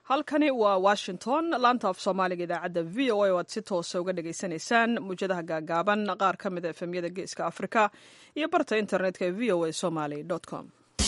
halkani waa washington laanta af soomaaliga idaacadda v o a oo aad si toosa uga dhagaysanaysaan muwjadaha gaagaaban qaar ka mid a efemyada geeska afrika iyo barta internetka ee v o a somaly com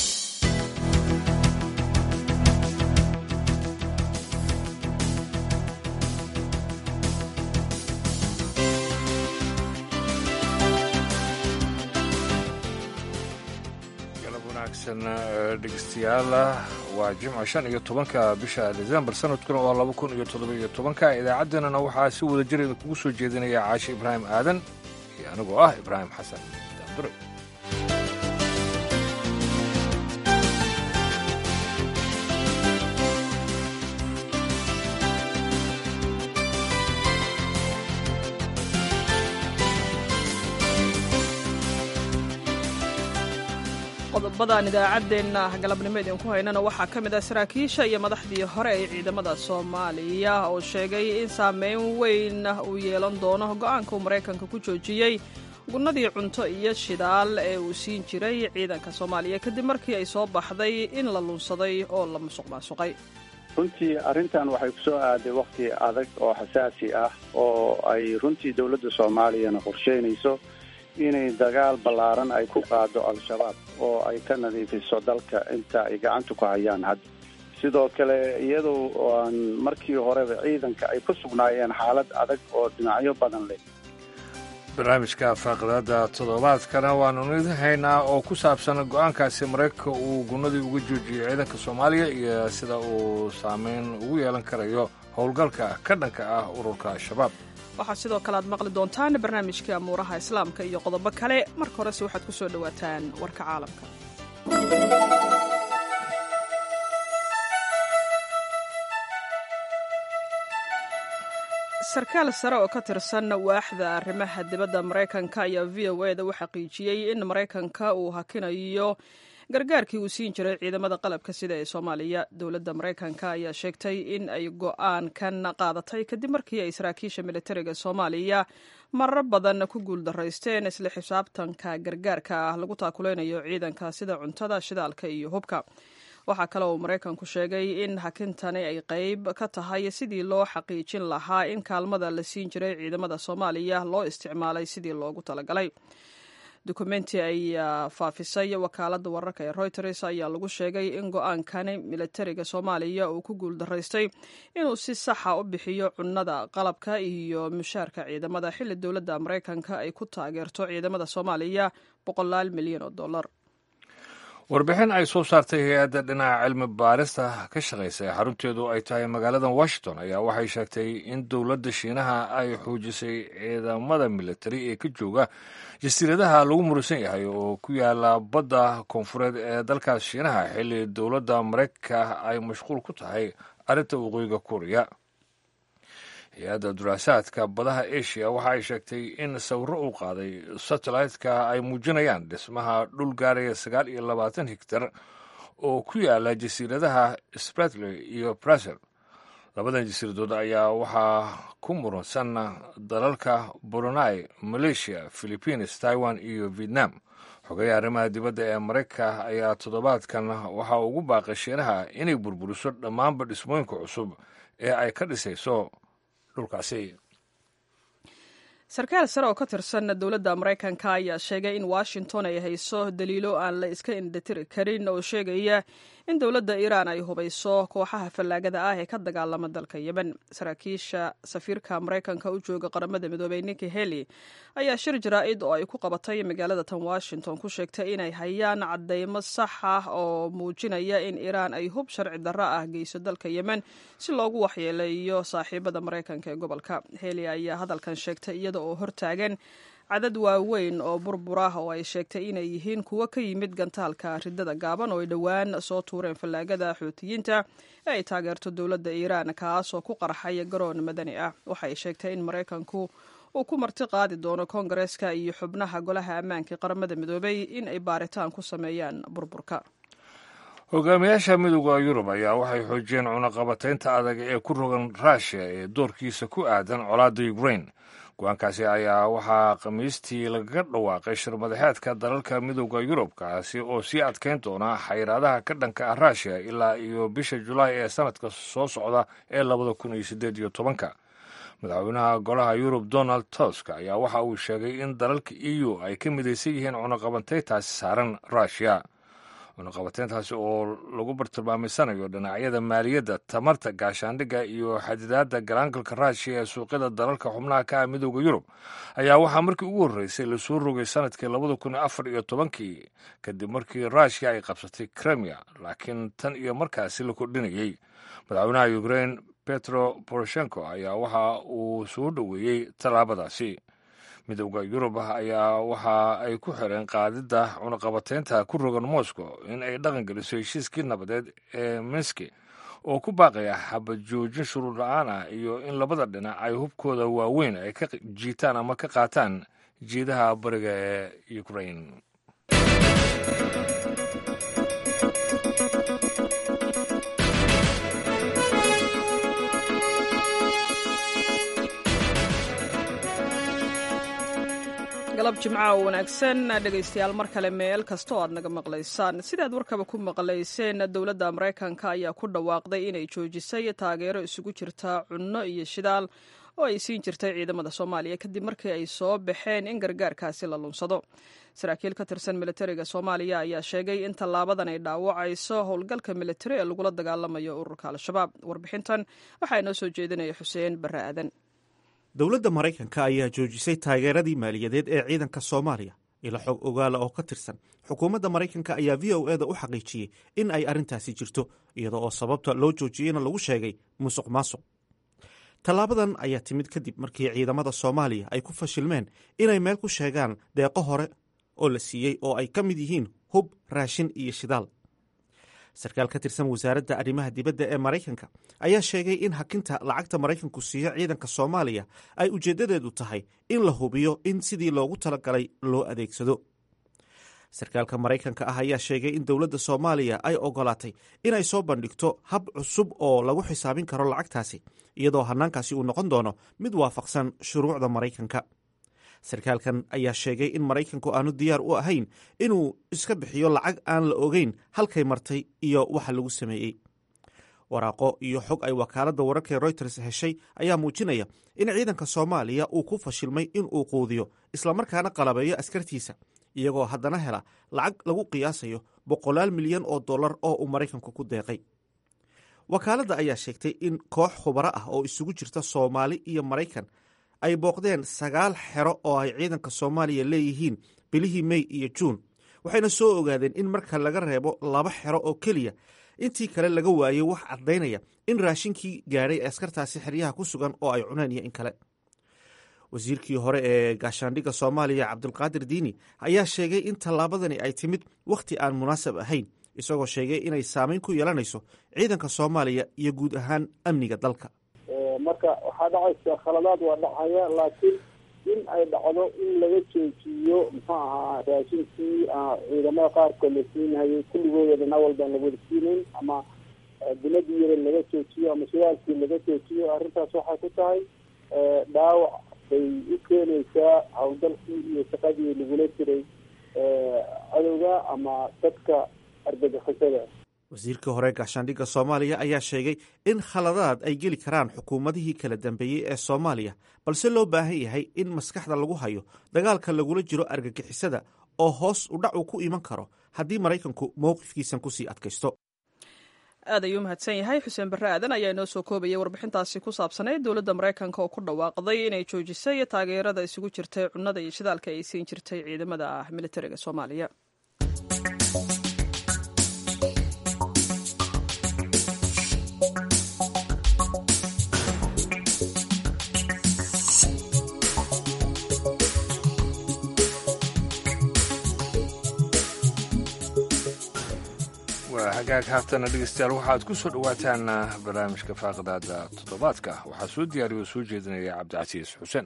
dhegeystayaal waa jimco shan iyo tobanka bisha desembar sanadkuna waa laba kun iyo toddoba-iyo tobanka idaacaddeenana waxaa si wada jir idinkugu soo jeedinaya caashi ibraahim aadan iyo anigoo ah ibraahim xasan daandure qodobadan idaacaddeenna galabnimo idinku haynana waxaa ka mid ah saraakiisha iyo madaxdii hore ee ciidamada soomaaliya oo sheegay in saameyn weyn uu yeelan doono go-aanka uu maraykanka ku joojiyey gunnadii cunto iyo shidaal ee uu siin jiray ciidanka soomaaliya kadib markii ay soo baxday in la lunsaday oo la musuq maasuqay runtii arrintan waxay ku soo aaday wakhti adag oo xasaasi ah oo ay runtii dowladda soomaaliyana qorsheynayso inay dagaal ballaaran ay ku qaado al-shabaab oo ay ka nadiifiso dalka inta ay gacanta ku hayaan hadda sidoo kale iyadoo aan markii horeba ciidanka ay ku sugnaayeen xaalad adag oo dhinacyo badan leh barnaamijka faaqidada toddobaadkana waanu idin haynaa oo ku saabsan go-aankaasi maraykanka uu gunnadii uga joojiyey ciidanka soomaaliya iyo sida uu saameyn ugu yeelan karayo howlgalka ka dhanka ah ururka al-shabaab waxaa sidoo kale aad maqli doontaan barnaamijkii amuuraha islaamka iyo qodobo kale marka horese waxaad ku soo dhowaataan warka caalamka sarkaal sare oo ka tirsan waaxda arrimaha dibadda maraykanka ayaa v o e da u xaqiijiyey in maraykanka uu hakinayo gargaarkii uu siin jiray ciidamada qalabka sida ee soomaaliya dowladda maraykanka ayaa sheegtay in ay go-aankan qaadatay kadib markii ay saraakiisha militariga soomaaliya marar badan ku guuldaraysteen isla xisaabtanka gargaarka ah lagu taakuleynayo ciidanka sida cuntada shidaalka iyo hubka waxaa kale uu maraykanku sheegay in hakintani ay qayb ka tahay sidii loo xaqiijin lahaa in kaalmada la siin jiray ciidamada soomaaliya loo isticmaalay sidii loogu talagalay dukumenti ay faafisay wakaaladda wararka ee reuters ayaa lagu sheegay in go-aankani militariga soomaaliya uu ku guuldaraystay inuu si saxa u bixiyo cunnada qalabka iyo mushaarka ciidamada xilli dowladda maraykanka ay ku taageerto ciidamada soomaaliya boqolaal milyan oo dollar warbixin ay soo saartay hay-adda dhinaca cilmi baarista ka shaqaysa ee xarunteedu ay tahay magaalada washington ayaa waxay sheegtay in dowladda shiinaha ay xoojisay ciidamada militari ee ka jooga jasiiradaha lagu murusan yahay oo ku yaala badda koonfureed ee dalkaas shiinaha xilli dowladda maraykanka ay mashquul ku tahay arrinta waqooyiga kuuriya hay-adda duraasaadka badaha asia waxa ay sheegtay in sawiro uu qaaday satellite-ka ay muujinayaan dhismaha dhul gaaraya sagaal iyo labaatan higtar oo ku yaala jasiiradaha spratley iyo braser labadan jasiiradood ayaa waxaa ku muransan dalalka brunei malaysia philippines taiwan iyo vietnam xogayaha arrimaha dibadda ee maraykanka ayaa toddobaadkan waxaa ugu baaqay shiinaha inay burburiso dhammaanba dhismooyinka cusub ee ay ka dhisayso sarkaal sare oo ka tirsan dowladda maraykanka ayaa sheegay in washington ay hayso daliilo aan la iska indhatiri karin oo sheegaya in dowladda iiraan ay hubayso kooxaha fallaagada ah ee ka dagaalama dalka yemen saraakiisha safiirka maraykanka u jooga qaramada midoobey ninki heli ayaa shir jaraa-id oo ay ku qabatay magaalada tan washington ku sheegtay inay hayaan caddeymo sax ah oo muujinaya in iiraan ay hub sharci darro ah geyso dalka yemen si loogu waxyeeleeyo saaxiibada maraykanka ee gobolka heli ayaa hadalkan sheegtay iyada oo hortaagan cadad waaweyn oo burbur ah oo ay sheegtay inay yihiin kuwo ka yimid gantaalka ridada gaaban oo ay dhowaan soo tuureen fallaagada xuutiyiinta ee ay taageerto dowladda iiraan kaasoo ku qarxaya garoon madani ah waxaay sheegtay in maraykanku uu ku marti qaadi doono koongareeska iyo xubnaha golaha ammaanka qaramada midoobay in ay baaritaan ku sameeyaan burburka hogaamiyaasha midooda yurub ayaa waxay xoojiyeen cunaqabataynta adag ee ku rogan ruushiya ee doorkiisa ku aadan colaadda ukrain go-aankaasi ayaa waxaa khamiistii lagaga dhawaaqay shirmadaxeedka dalalka midooda yurub kaasi oo sii adkeyn doona xayiraadaha ka dhanka ah ruushiya ilaa iyo bisha julaay ee sanadka soo socda ee labada kun iyo siddeed iyo tobanka madaxweynaha golaha yurub donald tusk ayaa waxa uu sheegay in dalalka e u ay ka midaysan yihiin cunaqabateyntaasi saaran ruushiya cunaqabateyntaasi oo lagu bartilmaamaysanayo dhinacyada maaliyadda tamarta gaashaandhigga iyo xadidaadda galaangalka ruushiya ee suuqyada dalalka xubnaha ka ah midooda yurub ayaa waxaa markii ugu horreysay lasoo rogay sanadkii labada kun afar iyo tobankii kadib markii ruushiya ay qabsatay kremia laakiin tan iyo markaasi la kordhinayey madaxweynaha ukrain petro poroshenko ayaa waxa uu soo dhoweeyey tallaabadaasi midowda yurub ayaa waxa ay ku xireen qaadidda cunaqabateynta ku rogan moscow in ay dhaqan geliso heshiiskii nabadeed ee minski oo ku baaqaya xabad joojin shuruud la-aan ah iyo in labada dhinac ay hubkooda waaweyn ay ka jiitaan ama ka qaataan jiidaha bariga ee ukrain galab jimca oo wanaagsan dhegaystayaal mar kale meel kasta oo aad naga maqlaysaan sidaad warkaba ku maqlayseen dowladda maraykanka ayaa ku dhawaaqday inay joojisay taageero isugu jirta cunno iyo shidaal oo ay siin jirtay ciidamada soomaaliya kadib markii ay soo baxeen in gargaarkaasi la lunsado saraakiil ka tirsan militariga soomaaliya ayaa sheegay in tallaabadan ay dhaawacayso howlgalka militari ee lagula dagaalamayo ururka al-shabaab warbixintan waxaa inoo soo jeedinaya xuseen barre aadan dowladda maraykanka ayaa joojisay taageeradii maaliyadeed ee ciidanka soomaaliya ila xog ogaala oo ka tirsan xukuumadda maraykanka ayaa v o eda u xaqiijiyey in ay arrintaasi jirto iyada oo sababta loo joojiyeyna lagu sheegay musuq maasuq tallaabadan ayaa timid kadib markii ciidamada soomaaliya ay ku fashilmeen inay meel ku sheegaan deeqo hore oo la siiyey oo ay ka mid yihiin hub raashin iyo shidaal sarkaal ka tirsan wasaaradda arrimaha dibadda ee maraykanka ayaa sheegay in hakinta lacagta maraykanku siiyo ciidanka soomaaliya ay ujeeddadeedu tahay in la hubiyo in sidii loogu talagalay loo adeegsado sarkaalka maraykanka ah ayaa sheegay in dowladda soomaaliya ay ogolaatay inay soo bandhigto hab cusub oo lagu xisaabin karo lacagtaasi iyadoo hannaankaasi uu noqon doono mid waafaqsan shuruucda maraykanka sarkaalkan ayaa sheegay in maraykanku aanu diyaar u ahayn inuu iska bixiyo lacag aan la ogeyn halkay martay iyo waxa lagu sameeyey waraaqo iyo xog ay wakaaladda wararkae royters heshay ayaa muujinaya in ciidanka soomaaliya uu ku fashilmay inuu quudiyo islamarkaana qalabeeyo askartiisa iyagoo haddana hela lacag lagu qiyaasayo boqolaal milyan oo dollar oo uu maraykanku ku deeqay wakaaladda ayaa sheegtay in koox khubaro ah oo isugu jirta soomaali iyo maraykan ay booqdeen sagaal xero oo ay ciidanka soomaaliya leeyihiin bilihii mey iyo juun waxayna soo ogaadeen in marka laga reebo laba xero oo keliya intii kale laga waayey wax caddaynaya in raashinkii gaadhay askartaasi xeryaha ku sugan oo ay cuneen iyo in kale wasiirkii hore ee gaashaandhigga soomaaliya cabdulqaadir diini ayaa sheegay in tallaabadani ay timid wakhti aan munaasab ahayn isagoo sheegay inay saameyn ku yeelanayso ciidanka soomaaliya iyo guud ahaan amniga dalka marka waxaa dhacaysa khaladaad waa dhacaya laakiin in ay dhacdo in laga joojiyo muxuu ahaa raashinkii ciidamada qaarkood la siinhayay kulligooda dhina walbaan la wada siinayn ama biladii yare laga joojiyo ama shidaalkii laga joojiyo arrintaas waxay ku tahay dhaawac bay u keenaysaa hawlgalkii iyo shaqadii lagula jiray cadowga ama dadka argagixisada wasiirkii hore gaashaandhigga soomaaliya ayaa sheegay in khaladaad ay geli karaan xukuumadihii kala dambeeyey ee soomaaliya balse loo baahan yahay in maskaxda lagu hayo dagaalka lagula jiro argagixisada oo hoos u dhac uu ku iman karo haddii maraykanku mowqifkiisan kusii adkaysto aad ayuu mahadsan yahay xuseen barre aadan ayaa inoo soo koobayay warbixintaasi ku saabsanayd dowladda maraykanka oo ku dhawaaqday inay joojisay taageerada isugu jirtay cunnada iyo shidaalka ay siin jirtay ciidamada ah militariga soomaaliya waa hagaag haatana dhegeystayaal waxaad ku soo dhowaataan barnaamijka faaqdaada toddobaadka waxaa soo diyaariya oo soo jeedinaya cabdicasiis xuseen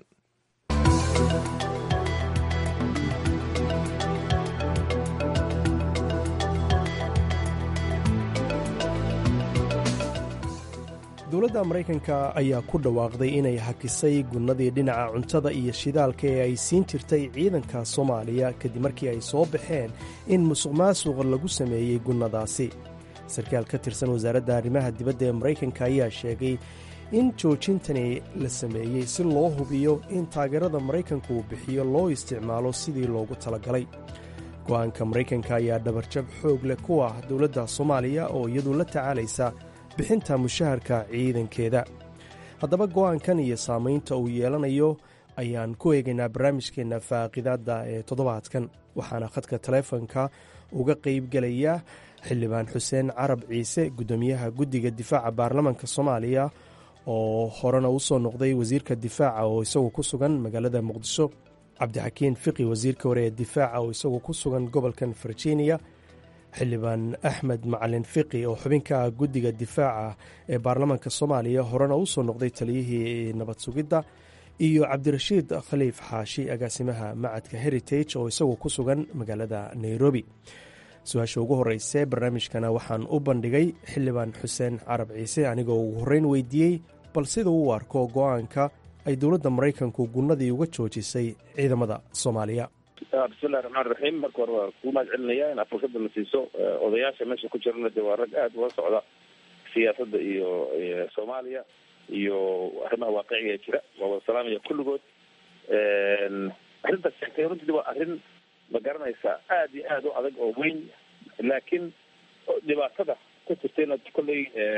dowladda maraykanka ayaa ku dhawaaqday inay hakisay gunnadii dhinaca cuntada iyo shidaalka ee ay siin jirtay ciidanka soomaaliya kadib markii ay soo baxeen in musuq maasuq lagu sameeyey gunnadaasi sarkaal ka tirsan wasaaradda arrimaha dibadda ee maraykanka ayaa sheegay in joojintani la sameeyey si loo hubiyo in taageerada maraykanka uu bixiyo loo isticmaalo sidii loogu talagalay go'aanka maraykanka ayaa dhabarjab xoog leh ku ah dowladda soomaaliya oo iyadu la tacaalaysa bixinta mushaharka ciidankeeda haddaba go'aankan iyo saamaynta uu yeelanayo ayaan ku eegaynaa barnaamijkeenna faaqidaadda ee toddobaadkan waxaana khadka taleefonka uga qaybgelaya xildhibaan xuseen carab ciise guddoomiyaha guddiga difaaca baarlamanka soomaaliya oo horena u soo noqday wasiirka difaaca oo isagu ku sugan magaalada muqdisho cabdixakiin fiqi wasiirka hore ee difaaca oo isagu ku sugan gobolkan virginia xildhibaan axmed macalin fiqi oo xubinka ah guddiga difaaca ee baarlamaanka soomaaliya horena u soo noqday taliyihii nabad sugidda iyo cabdirashiid khaliif xaashi agaasimaha macadka heritage oo isagu ku sugan magaalada nairobi su-aasha ugu horeyse barnaamijkana waxaan u bandhigay xildhibaan xuseen carab ciise anigoo ugu horreyn weydiiyey bal sida uu arko go-aanka ay dowladda maraykanku gunnadii uga joojisay ciidamada soomaaliya bismillahi raxmaan raxiim marka hore waa kuu mahad celinaya inaad fursadda na siiso odayaasha meesha ku jirana de waa rag aada uga socda siyaasadda iyo soomaaliya iyo arrimaha waaqiciga jira waa wada salaamaya kulligood arrintaas sheegtay runtii waa arrin ma garanaysaa aada iyo aada u adag oo weyn laakiin dhibaatada ka jirtayna kolley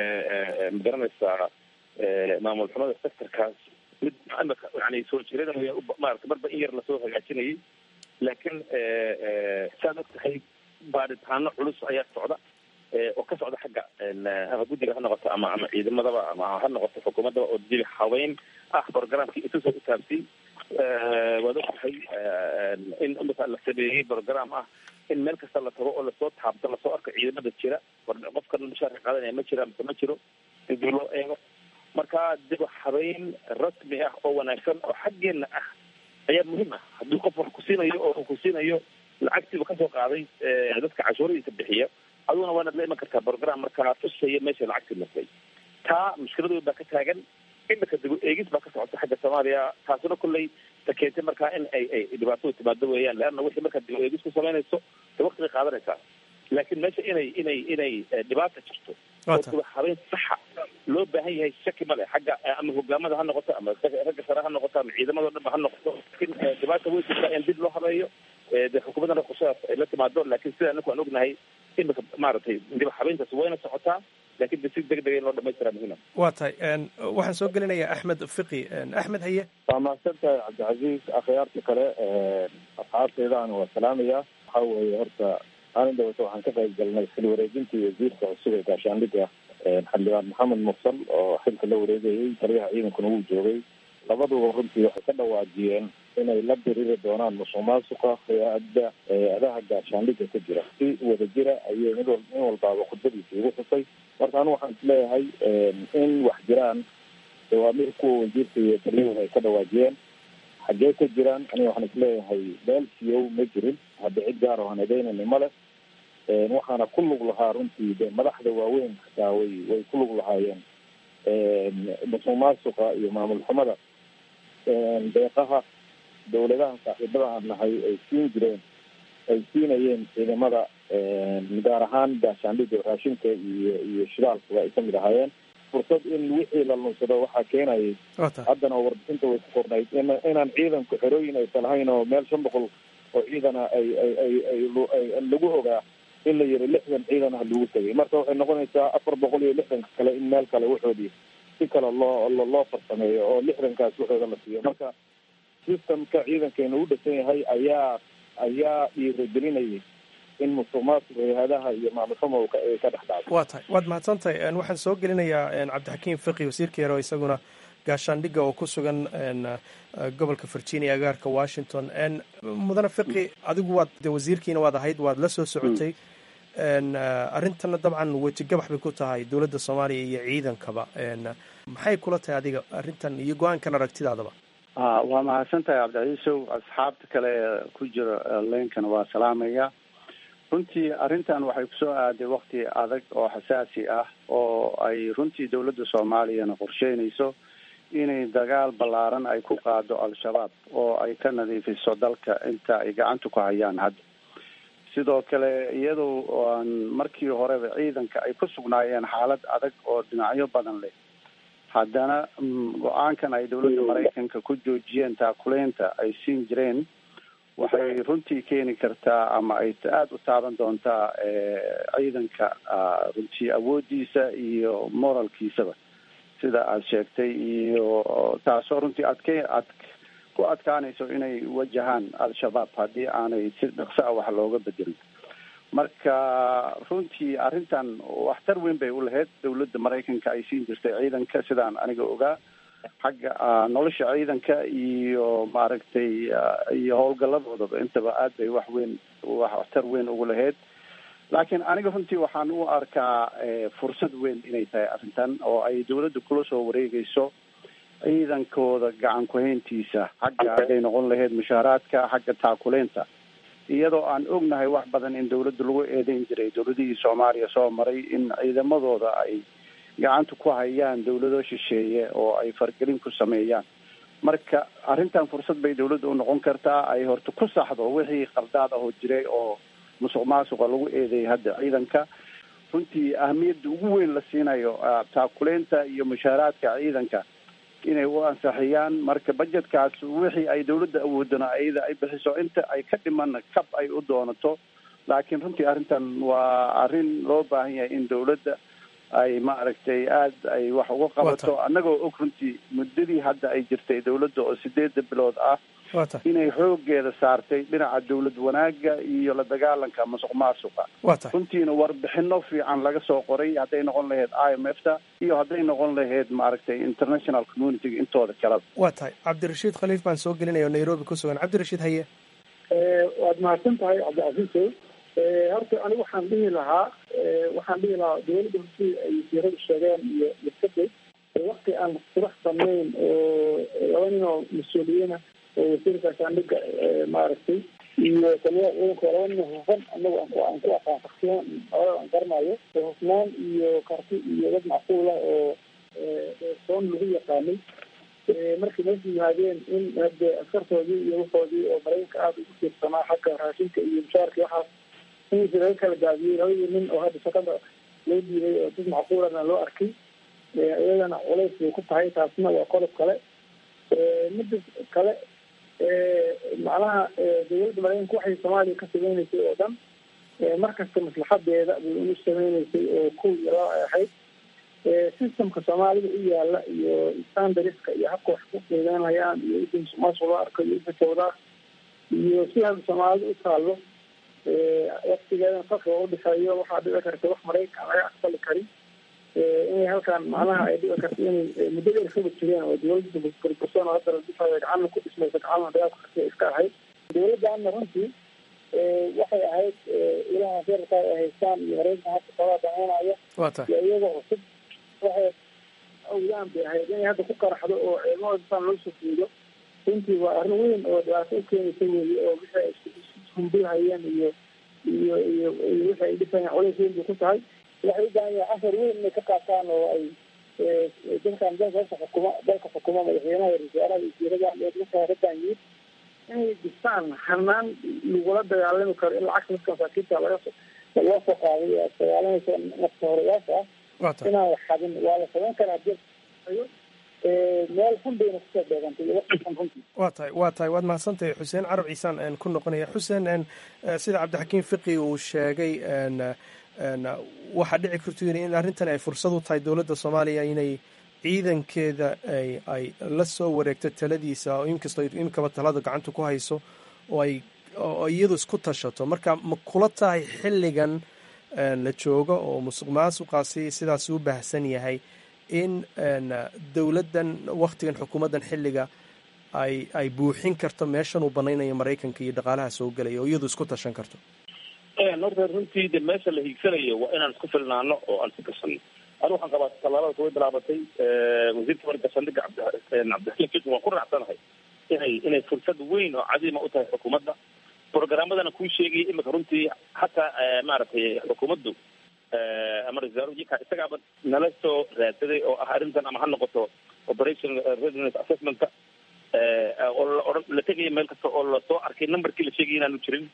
ma garanaysaa maamul xumada sectorkaas mid yani soo jiranaya maarata marba in yar lasoo hagaajinayay laakiin saad og tahay baaritaano culus ayaa socda oo ka socda xagga ama guddiga ha noqoto ama ama ciidamadaba ama ha noqoto xukuumaddaba oo dib habeyn ah programkii isusoo utaabsiyey waad og tahay in imika la sameeyey program ah in meel kasta la tago oo lasoo taabto lasoo arko ciidamada jira qofkan mushaarka qaadanaya ma jira mise ma jiro in dib loo eego marka dib habeyn rasmi ah oo wanaagsan oo xaggeena ah ayaa muhiim ah haddii qof wax ku siinayo oo ku siinayo lacagtiiba kasoo qaaday dadka cashuuradiisa bixiya aduguna waanaad la iman kartaa program markaa tusaya meesha lacagtii martay taa mushkiladood baa ka taagan imika dib eegis baa ka socota xagga soomaaliya taasuna kolley ta keentay markaa in ay ay dhibaatadu timaado weeyaan leanna wixii markaa dib eegis ku samaynayso de waktigay qaadanaysaa laakiin meesha inay inay inay dhibaata jirto oo dib habeyn saxa loo baahan yahay shaki male xagga ama hogaamada ha noqoto ama ragga sare ha noqoto ama ciidamado dhanba ha noqoto laakiin dhibaata way jirtaa in dib loo habeeyo de xukuumaddana qorshadas ay la timaado laakiin sida anaku aan ognahay imika maaragtay dib habeyntaas wayna socotaa laakiin de si deg dega in loo dhamaystiraa muhiima waa tahay waxaan soo gelinayaa axmed fiqi axmed haye waa mahadsan tahay cabdicasiis akhyaarta kale asxaabteedaan waa salaamaya waxa weeye horta maalin dhawata waxaan ka qayb galnay xil wareejintii wasiirka cusub ee gaashaandhigga xildhibaan maxamed mursal oo xilka la wareegayay taliyaha ciidankuna wuu joogay labaduba runtii waxay ka dhawaajiyeen inay la diriri doonaan musuq maasuqa hay-adda hay-adaha gaashaandhigga ka jira si wada jira ayay mid wal in walbaaba khudbadiisa igu xusay marka anu waxaan isleeyahay in wax jiraan dawaamir kuwa wasiirka iyo taliyahooda ay ka dhawaajiyeen xaggee ka jiraan aniga waxaan isleeyahay meel siyow ma jirin hadda cid gaar oo aan edeynayna male waxaana ku lug lahaa runtii de madaxda waaweyn xataa way way ku lug lahaayeen musuq maasuqa iyo maamul xumada deeqaha dawladaha saaxiibada aan nahay ay siin jireen ay siinayeen ciidamada gaar ahaan gaashaandhigga raashinka iyo iyo shidaalkuba ay kamid ahaayeen fursad in wixii la lunsado waxaa keenayay haddana warbixinta way ku qornayd in inaan ciidanku xerooyin aysan lahayn oo meel shan boqol oo ciidana ay ay ay ay lagu ogaa in la yiri lixdan ciidan ah lagu tegay marka waxay noqonaysaa afar boqol iyo lixdanka kale in meel kale waxoodii si kale loo loo farsameeyo oo lixdankaas waxooda la siiyo marka systemka ciidankeena u dhisan yahay ayaa ayaa dhiiragelinayay in musuq maasuq hay-adaha iyo maamulxuma ay ka dhex dhacdo waa tahay waad mahadsan tahay waxaan soo gelinayaa cabdixakiim fiqi wasiirka yare oo isaguna gaashaandhigga oo ku sugan gobolka virginia agaarka washington mudane fiqi adigu waad de wasiirkiina waad ahayd waad la soo socotay arrintana dabcan wejigabax bay ku tahay dowladda soomaaliya iyo ciidankaba maxay kula tahay adiga arrintan iyo go-aankan aragtidaadaba a waa mahadsan tahay cabdicaiisow asxaabta kale ee ku jira leenkana waa salaamaya runtii arrintan waxay kusoo aaday wakti adag oo xasaasi ah oo ay runtii dowladda soomaaliyana qorsheynayso inay dagaal ballaaran ay ku qaado al-shabaab oo ay ka nadiifiso dalka inta ay gacanta ku hayaan hadda sidoo kale iyadoo aan markii horeba ciidanka ay ku sugnaayeen xaalad adag oo dhinacyo badan leh haddana go-aankan ay dowladda maraykanka ku joojiyeen taakuleynta ay siin jireen waxay runtii keeni kartaa ama ay aada u taaban doontaa ciidanka runtii awoodiisa iyo moralkiisaba sida aada sheegtay iyo taasoo runtii adke ad ku adkaanayso inay wajahaan al-shabaab haddii aanay si dhaqso ah wax looga bedelin marka runtii arrintan waxtar weyn bay u lahayd dowladda maraykanka ay siin jirtay ciidanka sidaan aniga ogaa xagga nolosha ciidanka iyo maaragtay iyo howlgaladoodaba intaba aad bay wax weyn waxtar weyn ugu lahayd laakiin aniga runtii waxaan u arkaa fursad weyn inay tahay arrintan oo ay dowladda kula soo wareegayso ciidankooda gacan ku-hayntiisa xagga hadday noqon lahayd mushaaraadka xagga taakuleynta iyadoo aan ognahay wax badan in dowladda lagu eedeyn jiray dowladihii soomaaliya soo maray in ciidamadooda ay gacanta ku hayaan dowlado shisheeye oo ay fargelin ku sameeyaan marka arrintan fursad bay dowladda u noqon kartaa ay horta ku saxdo wixii qaldaad ahoo jiray oo musuq maasuqa lagu eedeeyay hadda ciidanka runtii ahamiyadda ugu weyn la siinayo taakuleynta iyo mushaaraadka ciidanka inay u ansaxiyaan marka budgetkaas wixii ay dowladda awoodana ayada ay bixiso inta ay ka dhimana kab ay u doonato laakiin runtii arrintan waa arrin loo baahan yahay in dowladda ay maaragtay aada ay wax uga qabato annagoo og runtii muddadii hadda ay jirtay dowladda oo sideedda bilood ah inay xoogeeda saartay dhinaca dowlad wanaaga iyo la dagaalanka masuq maasuqa runtiina warbixino fiican laga soo qoray hadday noqon lahayd i m f ta iyo hadday noqon lahayd maaragtay international communityga intooda kaleba waa tahay cabdirashiid khaliif baan soo gelinaya o nairobi ku sugan cabdirashiid haye waad mahadsan tahay cabdicasiisow horta anigu waxaan dhihi lahaa waxaan dhihi lahaa dowladda hortii ay wasiiradu sheegeen iyo iskade wakti aan subax samayn oo laba nin oo mas-uuliyiina oo wasiirka gaashaandhiga maaragtay iyo taliyaha ciidanka laba nin hufan anagu aan ku aan ku aqaan shaksiyan labada aan garanayo oo hufnaan iyo karti iyo dad macquul ah oo soon lagu yaqaanay markay meesha yimaadeen in hade askartoodii iyo waxoodii oo maraykanka aada ugu tiirsanaa xagga raashinka iyo mushaarka waxaas inaysa laga kala gaabiyey labadii nin oo hadda shaqada loo diiday oo dad macquulana loo arkay iyadana culays bay ku tahay taasna waa qodob kale mida kale macnaha dowladda maraykanka waxay soomaaliya ka sameyneysay oo dhan markasta maslaxadeeda bay unu sameyneysay oo kow iyo laba ay ahayd systemka soomaalida u yaala iyo standariska iyo habka wax ku qiimeynayaan iyo inta musuqmaasuq loo arko iyo inta jawdaa iyo si hadda soomaalida u taalo waktigeedana farka u dhexeeyo waxaa dhici karta wax maraykan laga aqbali karin inay halkan macnaha ay dhici karto inay muddo dheer kaba jireen oo dowladda burbursan oo hadda la dhisayo gacanna ku dhismaysa gacanna dagaalka karti iska ahayd dowladdaana runtii waxay ahayd ilaha feerka ay haystaan iyo maraykanka hadda sabaa dameynaya iyo iyaga cusub waxay awdaan bay ahayd inay hadda ku qaraxdo oo ciidamada saan loo soo fuudo runtii waa arrin weyn oo dhibaato u keenaysa weeye oo wixii ay ishumbihayeen iyo iyo iyo iyo wixii ay dhisayeen culays weyn bay ku tahay waxay u baahan yahay cashar weyn inay ka qaataan oo ay dadkan dalka xukuma dalka xukuma madaxweynaha wasaaraha wasiiradan iyo dadka haradan yimid inay dhistaan hanaan lagula dagaalami karo in lacagta dadka masaakiinta laga loo soo qaaday ee dagaalanaysa nafta horeyaasha ah inaan wax xadin waa la samayn karaa hadii meel xun bayna kusoo beegantay waqtigan runtii waa tahay waa tahay waad mahadsantahay xuseen carab ciisaan ku noqonaya xuseen sida cabdixakiim fiqi uu sheegay waxaa dhici karto yiri in arrintan ay fursad u tahay dowladda soomaaliya inay ciidankeeda ay ay la soo wareegto taladiisa oo inkastoo imikaba talada gacanta ku hayso oo ay oo iyadu isku tashato marka ma kula tahay xilligan la joogo oo musuq maasuqaasi sidaas u baahsan yahay in dowladdan waktigan xukuumaddan xilliga ay ay buuxin karto meeshan uu banaynayo maraykanka iyo dhaqaalaha soo gelaya oo iyadu isku tashan karto horta runtii de meesha la hiigsanayo waa inaan isku filnaano oo aan si kasano anu waxaan qabaa tallaabada way bilaabatay wasiirka marka saldhiga cabdi cabdixakiim fiqi waan ku raacsanahay inay inay fursad weyn oo cadiima u tahay xukuumadda programmadana kuu sheegaya imika runtii hataa maaragtay xukuumaddu ama ra-isul wasaarujika isagaaba nala soo raadsaday oo ah arrintan ama ha noqoto operation readiness assessmentka oo la odhan la tegaya meel kasta oo lasoo arkay numberkii la sheegaya inaanu jirin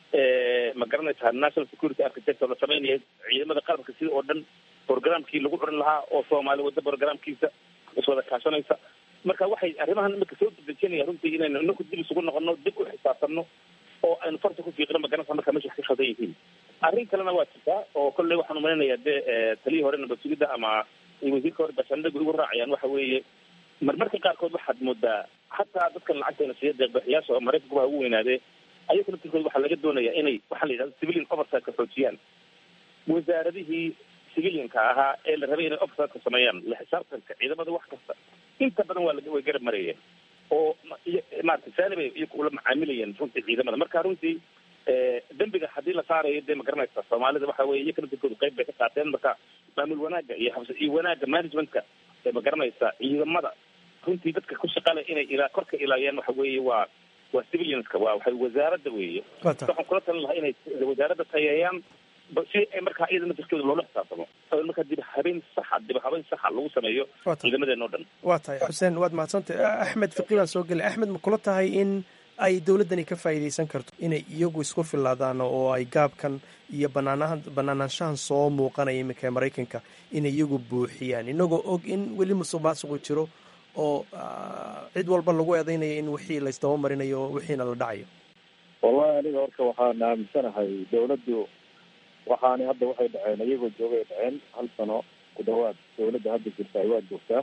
ma garanaysaa national security architecture la sameynaya ciidamada qalabka sida oo dhan programkii lagu curin lahaa oo soomaali wadda programkiisa iswada kaashanaysa marka waxay arrimahan imika soo dedejinaya runtii inaynu inaku dib isugu noqono dib u xisaabtanno oo aynu farta ku fiiqno ma garanaysa marka meesha wax ka khaldan yihiin arrin kalena waa jirtaa oo kolley waxaan umalaynayaa dee taliyii hore nabad sugidda ama wasiirka hore bashandhagu igu raacayaan waxa weeye marmarka qaarkood waxaad moodaa hataa dadkan lacagteena siiya deeqbixiyaasha oo maraykankuba ha ugu weynaadee ayaga laftirkooda waxaa laga doonayaa inay waxaa la yidhahda civilian oversight-ka xoojiyaan wasaaradihii civilianka ahaa ee la rabay inay oversight-ka sameeyaan la xisaabtanka ciidamada wax kasta inta badan waa way garab marayeen oo maarata saani bay iyaku ula macaamilayeen runtii ciidamada marka runtii dembiga haddii la saarayo dee ma garanaysa soomaalida waxa weye iyaka laftirkooda qayb bay ka qaateen marka maamul wanaagga iyo habs iyo wanaagga managementka ee ma garanaysa ciidamada runtii dadka ku shaqale inay ilaa korka ilaayaan waxa weeye waa waa civilianska waa waxay wasaaradda weeye waxaan kula talin lahaa inay wasaaradda tayeeyaan si ay markaa iyada naftirkooda loola xisaabtamo oo markaa dib habeen saxa dib habeyn saxa lagu sameeyo ciidamadeen oo dhan waa tahay xuseen waad mahadsantay axmed fiqi baan soo gelay axmed ma kula tahay in ay dowladdani ka faa'iidaysan karto inay iyagu isku filaadaan oo ay gaabkan iyo banaanahan banaanaanshahan soo muuqanaya iminka ee maraykanka inay iyagu buuxiyaan inagoo og in weli musuq maasuqu jiro oo cid walba lagu eedeynayo in wixii laysdaba marinayo wixiina la dhacayo wallahi aniga horta waxaan aaminsanahay dawladdu waxaani hadda waxay dhaceen iyagoo joogay dhaceen hal sano ku dhawaad dawladda hadda jirta ay waa joogtaa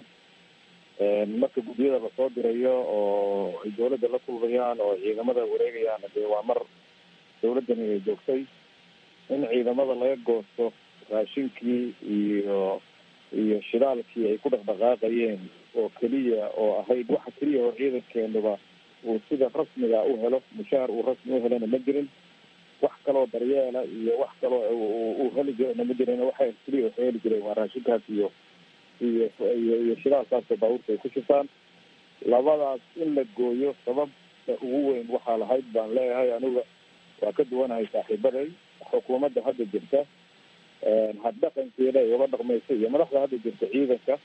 marka guddiyada lasoo dirayo oo ay dawladda la kulmayaan oo ciidamada wareegayaan dee waa mar dawladdani ay joogtay in ciidamada laga goosto raashinkii iyo iyo shidaalkii ay ku dhaqdhaqaaqayeen oo keliya oo ahayd waxa keliya oo ciidankeenuba uu sida rasmiga u helo mushaar uu rasmi u helana ma jirin wax kaloo daryeela iyo wax kaloo uu heli jirana ma jirin waxa keliya waxay heli jireen waa raashinkaas iyo iyo iyo iyo shidaalkaasoo baabuurta ay ku shifaan labadaas in la gooyo sababta ugu weyn waxaa lahayd baan leeyahay aniga waa ka duwanahay saaxiibaday xukuumadda hadda jirta haddhaqankeeda ay uga dhaqmaysa iyo madaxda hadda jirta ciidanka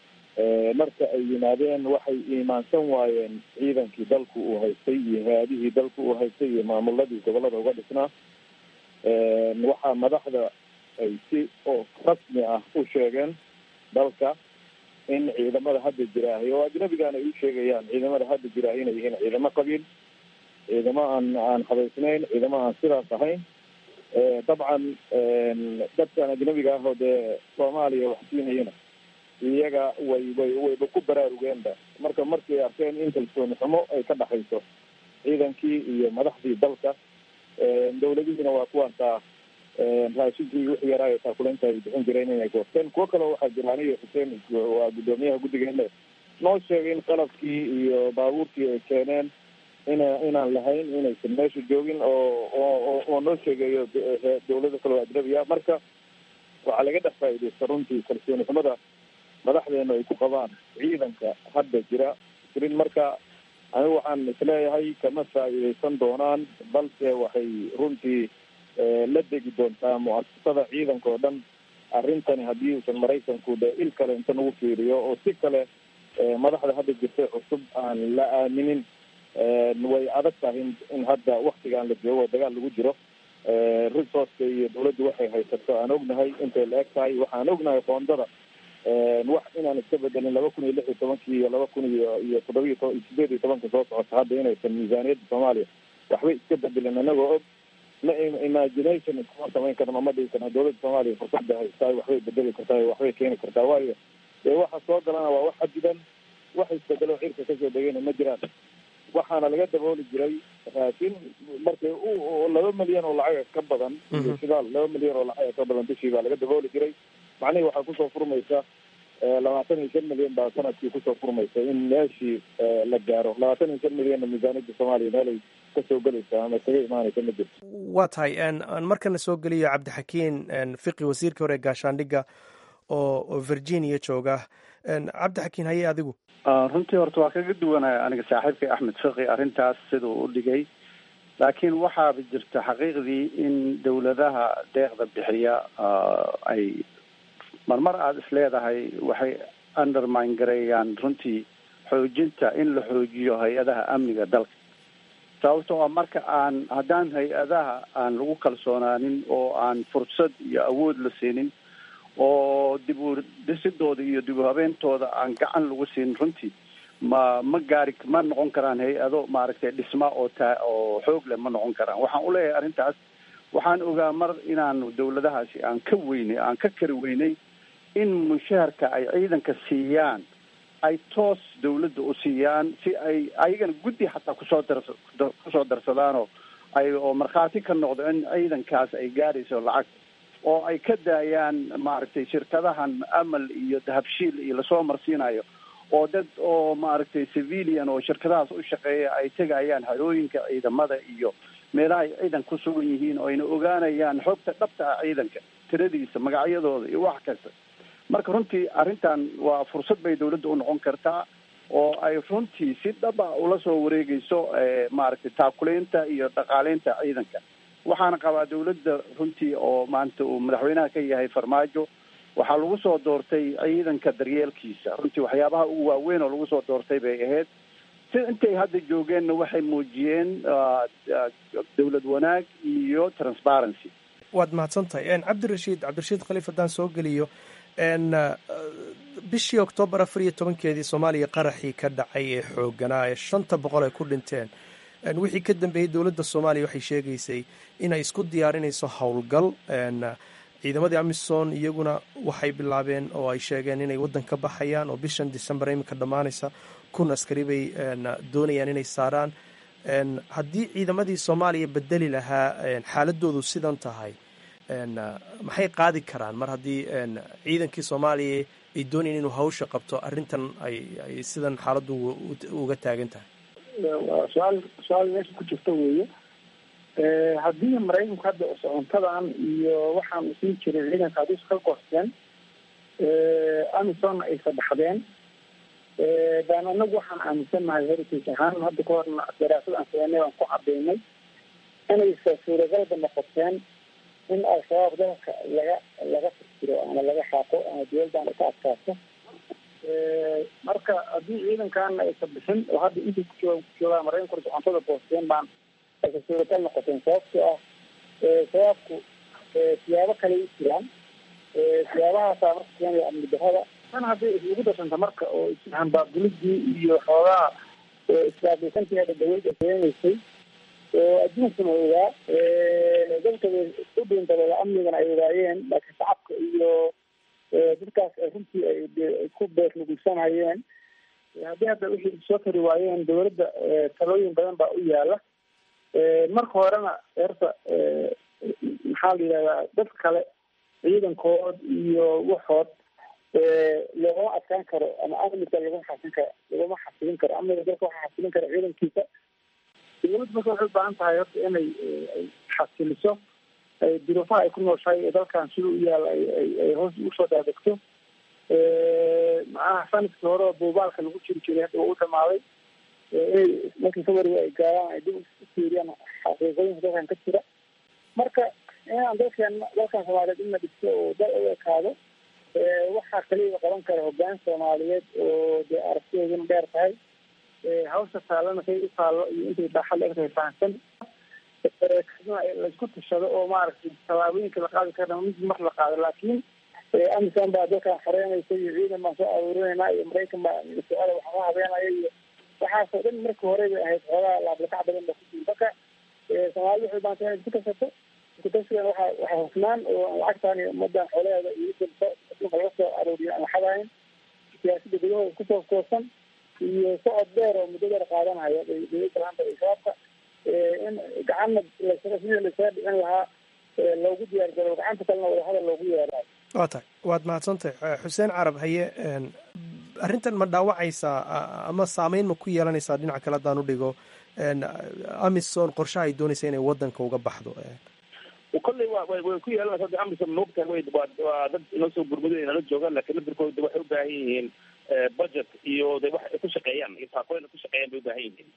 marka ay yimaadeen waxay iimaansan waayeen ciidankii dalku uu haystay iyo hay-adihii dalku uu haystay iyo maamuladii gobolada uga dhisnaa waxaa madaxda ay si oo rasmi ah u sheegeen dalka in ciidamada hadda jiraahay oo ajnabigaana ay u sheegayaan ciidamada hadda jiraahay inay yihiin ciidamo qabiil ciidamo aan aan habaysnayn ciidamo aan sidaas ahayn dabcan dadkan ajnabiga ah oo dee soomaaliya wax siinayana iyaga way way wayba ku baraarugeenba marka markay arkeen in kalsooni xumo ay ka dhaxayso ciidankii iyo madaxdii dalka dawladihiina waa kuwaantaa raashinkii wixii yaraayo taakuleynta ay bixin jireen inay goosteen kuwo kaleo waxaa jira aniga xuseen waa guddoomiyaha guddigeena noo sheegay in qalabkii iyo baabuurkii ay keeneen ina inaan lahayn inaysan meesha joogin oo oo oo noo sheegayo dawlado kaleo ajnabi ah marka waxaa laga dhex faa'iidaysta runtii kalsooni xumada madaxdeena ay ku qabaan ciidanka hadda jira jirin marka anigu waxaan isleeyahay kama faa'iidaysan doonaan balse waxay runtii la degi doontaa mu'asasada ciidanka oo dhan arrintani haddii uusan maraykanku dee il kale inta nagu fiiriyo oo si kale madaxda hadda jirtay cusub aan la aaminin way adag tahay in hadda waktigaan la joogo dagaal lagu jiro resourceka iyo dawladdu waxay haysato aan ognahay intay la eg tahay waxaan ognahay qoondada wax inaan iska bedelin laba kun iyo lix iyo tobankii iyo laba kun iyo iyo toddobiyo to sideed iyo tobanka soo socota hadda inaysan miisaaniyadda soomaaliya waxbay iska bedelin anagoo og la imagination iskuma samayn karno ma dhigi karno dawladda soomaaliya fursadda haystaay waxbay bedeli kartaa waxbay keeni kartaa waayo dee waxa soo galana waa wax xadidan wax isbedelo cirka kasoo degayna ma jiraan waxaana laga dabooli jiray raashin markay laba milyan oo lacag ka badan iyo shidaal laba milyan oo lacag ka badan bishii baa laga dabooli jiray macnihii waxaa kusoo furmaysa labaatan iyo shan milyan baa sanadkii kusoo furmaysa in meeshii la gaaro labaatan iyo shan milyanna miisaaniyadda soomaaliya meelay kasoo gelaysa ama kaga imaanaysa ma jirto waa tahay aan markana soo geliyo cabdixakiin fiqi wasiirkii hore gaashaandhigga oo oo virginia jooga cabdixakiin haye adigu runtii horta waa kaga duwanaya aniga saaxiibkay axmed fiqi arrintaas siduu u dhigay laakiin waxaaba jirta xaqiiqdii in dawladaha deeqda bixiya ay marmar aada is leedahay waxay undermine gareeyaan runtii xoojinta in la xoojiyo hay-adaha amniga dalka sababto oo marka aan haddaan hay-adaha aan lagu kalsoonaanin oo aan fursad iyo awood la siinin oo dib u dhisidooda iyo dib u habeentooda aan gacan lagu siinin runtii ma ma gaari ma noqon karaan hay-ado maaragtay dhisma oo taa oo xoog leh ma noqon karaan waxaan uleeyahay arrintaas waxaan ogaa mar inaan dawladahaasi aan ka weynay aan ka kari weynay in mushaharka ay ciidanka siiyaan ay toos dawladda u siiyaan si ay ayagana guddi xataa kusoo dars kusoo darsadaanoo ay oo markhaati ka noqdo in ciidankaas ay gaarayso lacag oo ay ka daayaan maaragtay shirkadahan amal iyo dahabshiil iyo lasoo marsiinayo oo dad oo maaragtay civilian oo shirkadahaas u shaqeeya ay tegayaan harooyinka ciidamada iyo meelaha ay ciidan ku sugan yihiin oo ayna ogaanayaan xogta dhabta ah ciidanka tiradiisa magacyadooda iyo wax kasta marka runtii arrintan waa fursad bay dawladda u noqon kartaa oo ay runtii si dhaba ula soo wareegeyso maaragtay taakuleynta iyo dhaqaaleynta ciidanka waxaana qabaa dawladda runtii oo maanta uu madaxweynaha ka yahay farmaajo waxaa lagu soo doortay ciidanka daryeelkiisa runtii waxyaabaha ugu waaweyn oo lagu soo doortay bay ahayd si intay hadda joogeenna waxay muujiyeen dawlad wanaag iyo transparency waad mahadsan tahay cabdirashiid cabdirashiid khaliif haddaan soo geliyo bishii oktoobar afar iyo tobankeedii soomaaliya qaraxii ka dhacay ee xooganaa ee shanta boqol ay ku dhinteen wixii ka dambeeyey dowladda soomaaliya waxay sheegaysay inay isku diyaarinayso howlgal ciidamadii amisom iyaguna waxay bilaabeen oo ay sheegeen inay waddan ka baxayaan oo bishan december iminka dhammaanaysa kun askari bay doonayaan inay saaraan haddii ciidamadii soomaaliya bedeli lahaa xaaladoodu sidan tahay maxay qaadi karaan mar haddii ciidankii soomaaliya ay doonayeen inuu hawsha qabto arrintan ay ay sidan xaaladdu uga taagan tahay waa su-aal su-aal meesha ku jirta weeye haddii maraykanku hadda socontadan iyo waxaan siin jiray ciidanka haddii iska goosteen amisonna ay sadexdeen baan anagu waxaan aaminsannahay heritage ahaan hadda ka horna daraasad aan sameynay baan ku cadeynay inaysa suuragalba noqoteen in al-shabaab dalka laga laga fikiro ama laga xaaqo ama dowladdan ay ka adkaato marka haddii ciidankaana aysa bixin oo hadda intay ku jooga ku joogaan maraykanku socontada goosteen baan aysa suuragal noqoteen sababtoo ah shabaabku siyaabo kale u jiraan siyaabahaasa marka keenaya amni darada tan hadday isugu darsanta marka oo ishambaabdulidii iyo xoogaha islaabaysanteeda dawladda keenaysay oo adduunkuna ogaa dadka u dhiintadooda amnigana ay ogaayeen laakiin shacabka iyo dadkaas runtii ay ku beerlugulsanayeen haddii hadda wixii soo kari waayeen dawladda talooyin badan baa u yaala marka horena horta maxaa la yidhahdaa dad kale ciidankood iyo waxood loogama adkaan karo ama amniga laguma xasin karo laguma xasilin karo amniga dalka waxaa xasilin kara ciidankiisa dawladda marka waxay ubaahan tahay horta inay xasiliso duruufaha ay ku nooshahay dalkan sida u yaal ay hoos usoo daadegto macnaha sanadkii hore oo buubaalka lagu jiri jiray hadda waa u dhamaaday inay markii february ay gaaraan ay dib ufiiriyaan xaqiiqooyinka dalkan ka jira marka inaan dalkeen dalkan soomaaliyeed in la dhisto oo dal u ekaado waxaa kaliya qaban kara hogaan soomaaliyeed oo dee aragtideeduna dheer tahay hawsha taallana say u taallo iyo intay baaxad la egtahay fahamsan laisku tashado oo maaragtay tallaabooyinka la qaadi karna mid mar la qaado laakiin amisan baa dalkan xoreynaysa iyo ciidan baan soo aruurinayna iyo maraykan baa su-aala waxba habeenaya iyo waxaasoo dhan markii hore bay ahayd xoogaa laablakac badan ba kujirin marka soomaalida waxay baanta inay isku tashato isku tashigan waxa waxa hufnaan oo lacagtan iyo ummadan xoolaheeda iyo dhulka laga soo aruuriyo aan waxadahayn siyaasadda gudahooda kusoo koosan iyo socod dheer oo muddo dheer qaadanaya dowladda laanta iyo shabaabka in gacanna lasaga sidii lasaga dhicin lahaa loogu diyaar garo gacanta kalena wadahadal loogu yeerayo waa tahay waad mahadsantahay xuseen carab haye arrintan ma dhaawacaysaa ama saameyn ma ku yeelanaysaa dhinaca kale haddaan u dhigo amison qorshaha ay doonaysa inay wadanka uga baxdo kolley wa way way ku yeelanaysa de amison moogtahay way waa waa dad inoo soo gurmuday nala joogaan laakiin lafirkooda waxay u baahan yihiin budget iyo de wax ay ku shaqeeyaan iyo taakooyin ay ku shaqeeyaan bay u baahan yihiin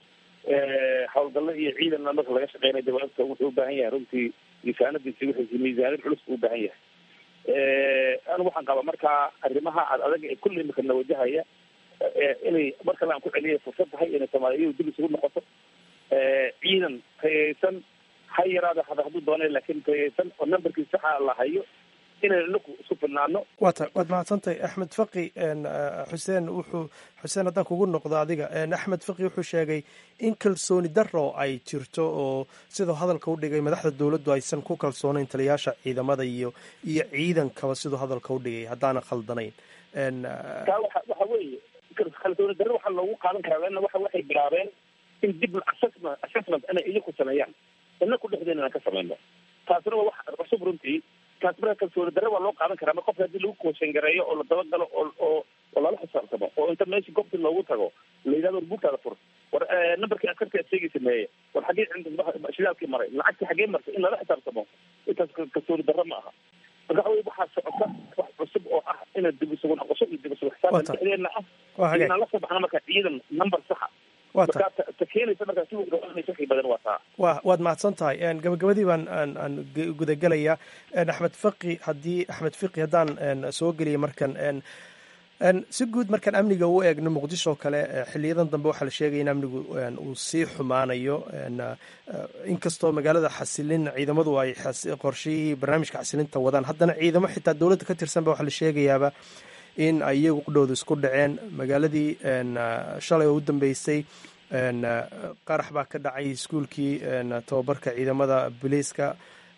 howlgallo iyo ciidanna marka laga shaqeynaya jawaabta wuxuu ubaahan yahay runtii miisaanadiisi wixiisi miisaanid culus buu ubaahan yahay anigu waxaan qabaa markaa arrimaha ad adag ee kulli imika na wajahaya inay mar kale aan ku celiya fursad tahay inay soomaaliyadu dib isugu noqoto ciidan tayaysan ha yaraada hada hadduu doonay laakiin tayaysan oo numberkii saxa la hayo inaynu inaku isku filnaano waata waad mahadsantahay axmed faqi xuseen wuxuu xuseen haddaan kugu noqdo adiga axmed faqi wuxuu sheegay in kalsooni daro ay jirto oo siduu hadalka u dhigay madaxda dowladdu aysan ku kalsoonayn taliyaasha ciidamada iyo iyo ciidankaba siduu hadalka u dhigay haddaana khaldanayn taa waxa waxa weeye kalsooni darro waxaa loogu qaadan karaa leanna waxa waxay bilaabeen in dib assessment assessment inay iyaku sameeyaan inaku dhexdeena inaan ka samayno taasina waa wax cusub runtii taas marka kalsooni darre waa loo qaadan karaa mar qofka haddii lagu kooshangareeyo oo la dabagalo oo oo oo lala xisaabtamo oo inta meesha goobtii loogu tago la yidhahdo war buugtaada fur war numberkii askartii aad sheegay sameeye war xaggee shidaalkii maray lacagtii xaggee martay in lala xisaabtamo intaas kalsooni darre ma aha marka waxa wey waxaa socota wax cusub oo ah ina dib isugu noqosho iyo dib isugu xisaabtan dhexdeena ah inaan la soo baxno marka ciidan number saxa markaa ta keenaysa markaa si wixii badan waa taa wa waad mahadsan tahay gabagabadii baan aan aan gudagelayaa axmed faqi haddii axmed fiqi haddaan soo geliya markan si guud markaan amniga u eegno muqdisho kale xiliyadan dambe waxaa la sheegaya in amnigu uu sii xumaanayo inkastoo magaalada xasilin ciidamadu ay qorshihii barnaamijka xasilinta wadaan haddana ciidamo xitaa dowladda ka tirsanba waxaa la sheegayaaba in ay iyagu qudhooda isku dhaceen magaaladii shalay oo u dambeysay qarax baa ka dhacay iskuulkii tababarka ciidamada booliiska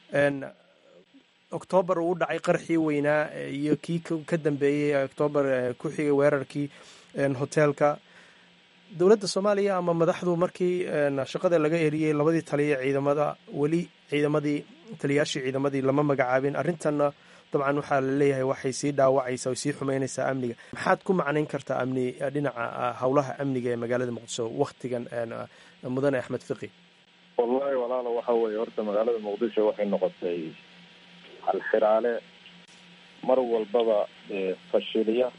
oktoobar uu u dhacay qaraxii weynaa iyo kii ka dambeeyey oktoobar ku xigay weerarkii hoteelka dowladda soomaaliya ama madaxdu markii shaqada laga eriyey labadii taliya ciidamada weli ciidamadii taliyaashii ciidamadii lama magacaabin arrintanna dabcan waxaa la leeyahay waxay sii dhaawacaysaa sii xumeynaysaa amniga maxaad ku macnayn kartaa amni dhinaca howlaha amniga ee magaalada muqdisho waktigan mudane axmed fiqi wallahi walaalo waxa weeye horta magaalada muqdisho waxay noqotay halxiraale mar walbaba fashiliya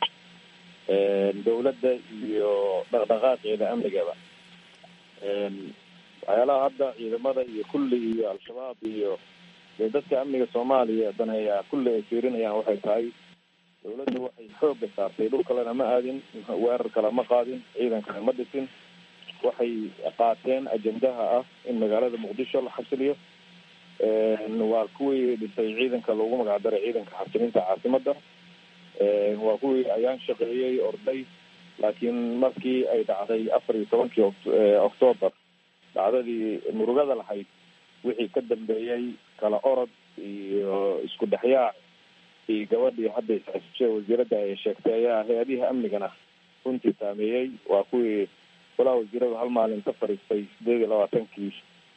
dowladda iyo dhaqdhaqaaqeeda amnigaba waxyaalaha hadda ciidamada iyo kulli iyo al-shabaab iyo dee dadka amniga soomaaliya daneeya kulli ay fiirinayaan waxay tahay dowladda waxay xooga saartay dhul kalena ma aadin weerar kale ma qaadin ciidan kale ma dhisin waxay qaateen ajendaha ah in magaalada muqdisho la xasiliyo waa kuwii dhisay ciidanka loogu magacdaray ciidanka xasilinta caasimadda waa kuwii ayaan shaqeeyey orday laakiin markii ay dhacday afar iyo tobankii octoobar dhacdadii murugada lahayd wixii ka dambeeyey kala orod iyo isku dhexyaac iyo gabadhii hadda isxisishe wasiiradda ay sheegtay ayaa hay-adihi amnigana runtii saameeyey waa kuwii walaa wasiiradu hal maalin ka fariistay sideed iyo labaatankii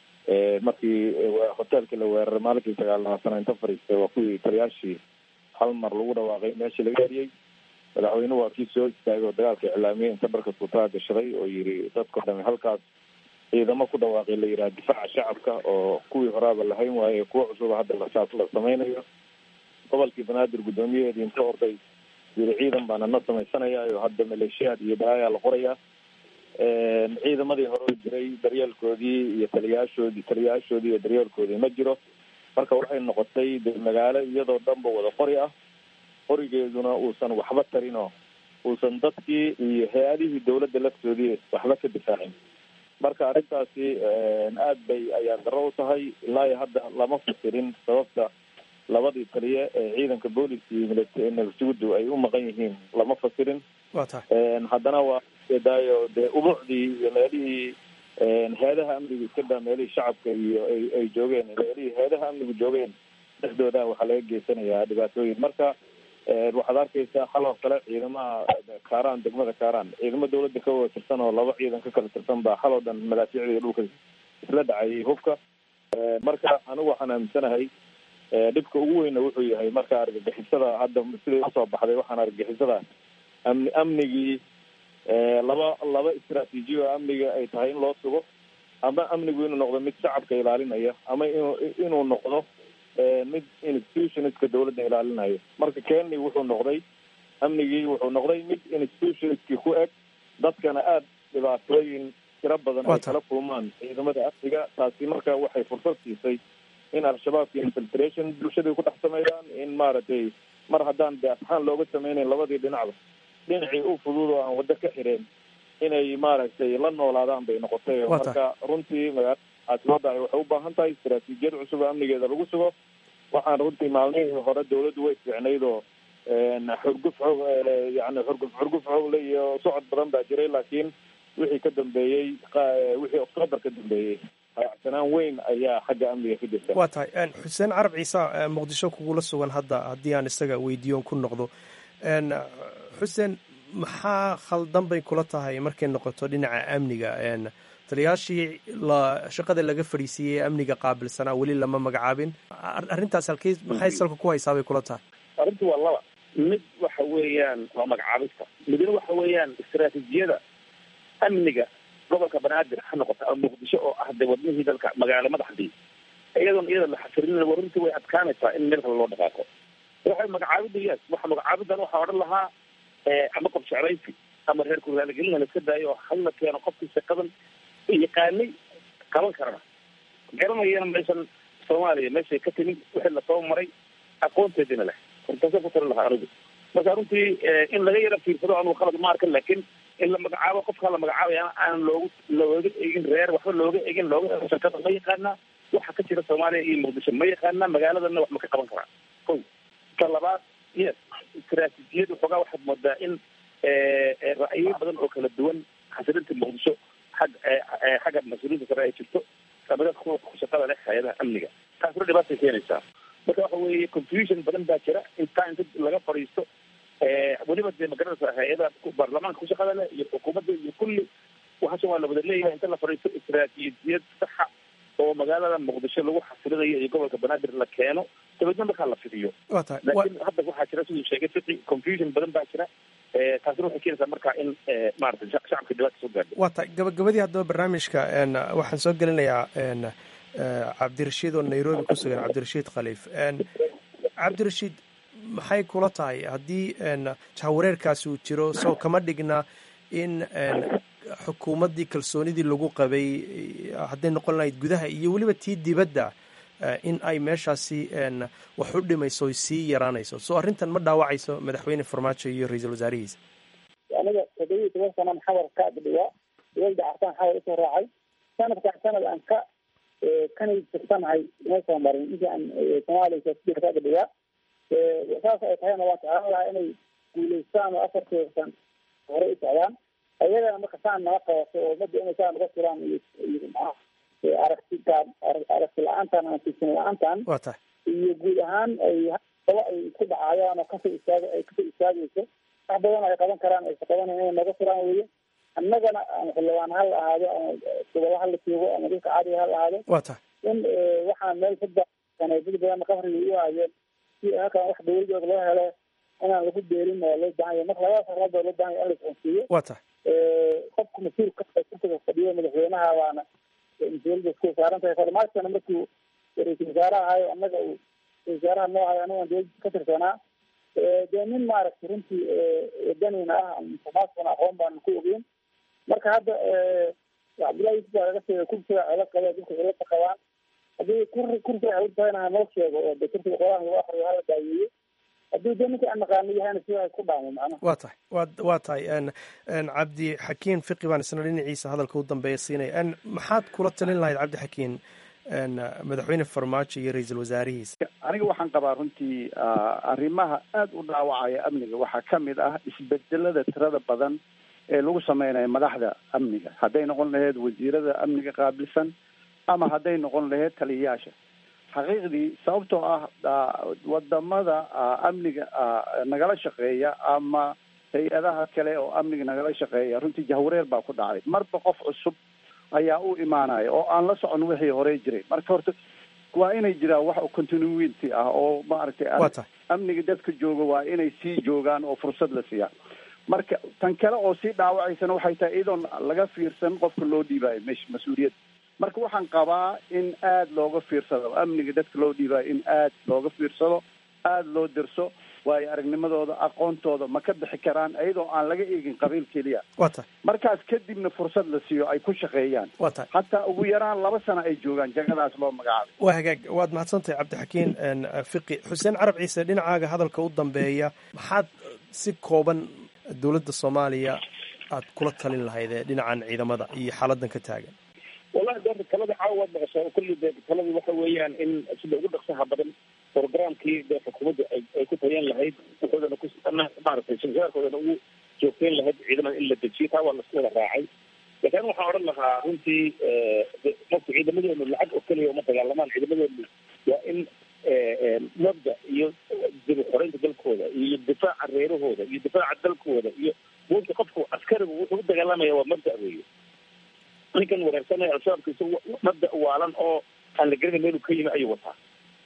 markii hoteelkii la weeraray maalinkii sagaal labaatana inta fariistay waa kuwii taliyaashii hal mar lagu dhawaaqay meeshii laga eriyey madaxweynuhu waa kii soo istaagay oo dagaalka iclaamiyey inta dharka tuutaa gashaday oo yiri dadkao dhami halkaas ciidamo ku dhawaaqay la yidhaha difaaca shacabka oo kuwii horaaba lahayn waaye kuwa cusuba hadda lasaas la samaynayo gobolkii banaadir guddoomiyaheedii inta orday yiri ciidan baana na samaysanayaayo hadda maleeshiyaad iyo balaayaa la qorayaa ciidamadii hore jiray daryeelkoodii iyo taliyaashoodii taliyaashoodii iyo daryeelkoodii ma jiro marka waxay noqotay de magaalo iyadoo dhanba wada qori ah qorigeeduna uusan waxba tarinoo uusan dadkii iyo hay-adihii dawladda laftoodii waxba ka difaacin marka arrintaasi aad bay ayaa daro u tahay ilaa iyo hadda lama fasirin sababta labadii taliye ee ciidanka booliska iyo nabadsugudu ay u maqan yihiin lama fasirin waa tahay haddana waa daayo dee ubuucdii iyo meelihii hay-adaha amnigu iska daa meelihii shacabka iyo ay ay joogeen meelihii hay-adaha amnigu joogeen dhexdooda waxaa laga geysanayaa dhibaatooyin marka waxaad arkaysaa haloo kale ciidamaha kaaraan degmada kaaraan ciidamo dawladda ka wada tirsan oo laba ciidan ka kala tirsan baa haloo dhan madaafiicda dhulka isla dhacayay hubka marka anigu waxaan aaminsanahay dhibka ugu weyna wuxuu yahay marka argagixisada hadda siday usoo baxday waxaan argagixisada amni amnigii laba laba istraatiijiya oo amniga ay tahay in loo sugo ama amnigu inuu noqdo mid shacabka ilaalinaya ama inuu inuu noqdo mid institutionska dawladda ilaalinayo marka kenya wuxuu noqday amnigii wuxuu noqday mid institutionskii ku eg dadkana aada dhibaatooyin tiro badan ay kala kulmaan ciidamada afriga taasi marka waxay fursad siisay in al-shabaabka infiltration bulshadai ku dhex sameeyaan in maaragtay mar haddaan de asxaan looga sameynayn labadii dhinacba dhinacii u fudud oo aan waddo ka xireen inay maaragtay la noolaadaan bay noqotay marka runtii magaalada caasimada ay waxay u baahan tahay istaraatiijiyad cusub oo amnigeeda lagu sugo waxaan runtii maalmihii hore dawladdu way fiicnayd oo xurguf xoog yani xurguf xurguf xoogle iyo socod badan baa jiray laakiin wixii ka dambeeyey wixii octoobar ka dambeeyey hayacsanaan weyn ayaa xagga amniga ka jirta waa tahay xuseen carab ciise muqdisho kugula sugan hadda haddii aan isaga weydiiyoon ku noqdo xuseen maxaa khaldan bay kula tahay markay noqoto dhinaca amniga taliyaashii la shaqada laga fadhiisiiyey ee amniga qaabilsanaa weli lama magacaabin arrintaas halkey maxay salka ku haysaa bay kula tahay arrintu waa laba mid waxa weeyaan waa magacaabista midna waxa weeyaan istaraatiijiyada amniga gobolka banaadir ha noqota ama muqdisho oo ah de wadnihii dalka magaalo madaxdii iyadoon iyada la xasirin warrintii way adkaanaysaa in meel kale loo dhaqaaqo waxay magacaabida yes waxa magacaabidan waxaa odhan lahaa ama qof jeclaysi ama reer kuraalgelina la iska daayo oo hala keeno qofkii shaqadan yaqaanay qaban karana garanayana meeshan soomaaliya meeshay ka timi wixii lasoo maray aqoonteedina leh hortaasa ku tari lahaa anigu marka runtii in laga yara fiirsado anugu khalad ma arkan laakiin in la magacaabo qofkaa la magacaabaya aan loogu looga egin reer waxba looga egin looga ego shakada ma yaqaanaa waxa ka jira soomaaliya iyo muqdisho ma yaqaanaa magaaladana wax ma ka qaban karaa ko ta labaad yes istaraatiijiyadu xoogaa waxaad moodaa in ra'yo badan oo kala duwan xasilinta muqdisho xag xagga mas-uuliyiinta sare ay jirto ama dadka kuwa ku shaqada leh hay-adaha amniga taasna dhibaatay keenaysaa marka waxa weeye confusion badan baa jira intaa inta laga fadhiisto weliba dee magaranaysa hay-adaha baarlamaanka ku shaqada leh iyo xukuumadda iyo kulli waxaashan waa la wada leeyahay inta la fadhiisto istaraatiijiyad saxa oo magaalada muqdisho lagu xasilinayo iyo gobolka banaadir la keeno dabeedna markaa la fidiyo laakiin hadda waxaa jira siduu sheegay fiqi confusion badan baa jira taasina waxay keenaysaa markaa in maarata shacabka dhibaata soo gaadho waa tahay gabagabadii haddaba barnaamijka waxaan soo gelinayaa cabdirashiid oo nairobi ku sugan cabdirashiid khaliif cabdirashiid maxay kula tahay haddii jahawareerkaasi uu jiro soo kama dhigna in xukuumaddii kalsoonidii lagu qabay hadday noqon lahayd gudaha iyo weliba tii dibadda in ay meeshaasi wax u dhimayso oy sii yaraanayso soo arrintan ma dhaawacayso madaxweyne farmaajo iyo ra-iisul wasaarihiisa aniga toddobiyi toban sanan xawar ka adhiga dowladda cartaan xawar usoo raacay sanadkan sanad aan ka kanay tirsanahay uma soo marin intii aan soomaaliya siyaasadiisa ka adhiga saas ay tahayna waan jeclaan lahaa inay guulaystaan oo afartii san hore u socdaan ayagana marka saan naga qabato oo ummadda inay saa naga tiraan iyo iyo aragtitaan aragti la-aantan ama tiisin la-aantan waa tahay iyo guud ahaan ay aba ay isku dhacayaan oo kasoo istaag ay kasoo istaagayso wax badan ay qaban karaan aysa qabanay inay naga tiraan weye annagana ama xildhibaan ha la ahaado ama gobolo ha la joogo ama dadka caadiga ha la ahaado waa tahay in waxaan meel saddex sano dad badan qafriga u hayeen si halkan wax dawladooda loo helo inaan lagu beerin oo loo baahan yahay marka labada sarnaad baa loo baahan yahay in la isconsiiyo waa tahay qofka mas-uulka kursiga fadhiyo madaxweynaha baana mas-uuliyadda isku saaran tahay farmaajkana markuu ra-iisul wasaaraha ahayo annaga uu ra-isul wasaaraha noo hayo anagan dowladda ka tirsanaa dee nin maaragtay runtii wadanina ah farmaajkana aqoon baana ku ogeyn marka hadda cabdullahi yusuf baa laga sheegay kursiga cilo qaba dadka cilada qabaan haddii kur kursiga cilad tahayna hanoo sheego oo de kursiga qolaha lagu akriyo hala daayeeyo haddii de ninka aan naqaano yahayna sidaa ku dhaamo macnaha waa tahay wa waa tahay cabdi xakiin fiqi baan isna dhinaciisa hadalka u dambeeya siinaya maxaad kula talin lahayd cabdi xakiin madaxweyne farmaajo iyo ra-iisul wasaarihiisa aniga waxaan qabaa runtii arrimaha aada u dhaawacaya amniga waxaa ka mid ah isbedelada tirada badan ee lagu sameynayo madaxda amniga hadday noqon lahayd wasiirada amniga qaabilsan ama hadday noqon lahayd taliyayaasha xaqiiqdii sababtoo ah wadamada amniga nagala shaqeeya ama hay-adaha kale oo amniga nagala shaqeeya runtii jahwareer baa ku dhacay marba qof cusub ayaa u imaanaya oo aan la socon wixii hore jiray marka horta waa inay jiraan wax continuity ah oo maaragtay amniga dadka jooga waa inay sii joogaan oo fursad la siiyaa marka tan kale oo sii dhaawacaysana waxay tahay iyadoon laga fiirsan qofka loo dhiibayo mesh mas-uuliyadda marka waxaan qabaa in aada looga fiirsado amniga dadka loo dhiibayo in aada looga fiirsado aada loo dirso waayo aragnimadooda aqoontooda ma ka bixi karaan iyadoo aan laga eegin qabiil keliya waa tahay markaas kadibna fursad la siiyo ay ku shaqeeyaan waa tahay hataa ugu yaraan laba sano ay joogaan jagadaas loo magacaabay waa hagaag waad mahadsantahay cabdixakiin fiqi xuseen carab ciise dhinacaaga hadalka u dambeeya maxaad si kooban dowladda soomaaliya aad kula talin lahayd ee dhinacan ciidamada iyo xaaladan ka taagan wallahi de talada caawa waad maqashaa kulli de taladii waxa weeyaan in sida ugu dhaqsaha badan programkii de xukuumadda ay ku tayan lahayd wuxuudana ku maaragtay shirkaarkoodana ugu joogteyn lahayd ciidamada in la dejiyo taa waa lasku wada raacay laakiin waxaan odhan lahaa runtii marka ciidamadeenu lacag oo keliya uma dagaalamaan ciidamadeenu waa in mabda iyo dib xoreynta dalkooda iyo difaaca reerahooda iyo difaaca dalkooda iyo buurta qofku askarigu wuxuu u dagaalamaya waa mabda weeye ninkan wareersanaya al-shabaabka isagu mabda waalan oo aan la garanay meelu ka yimi ayuu wataa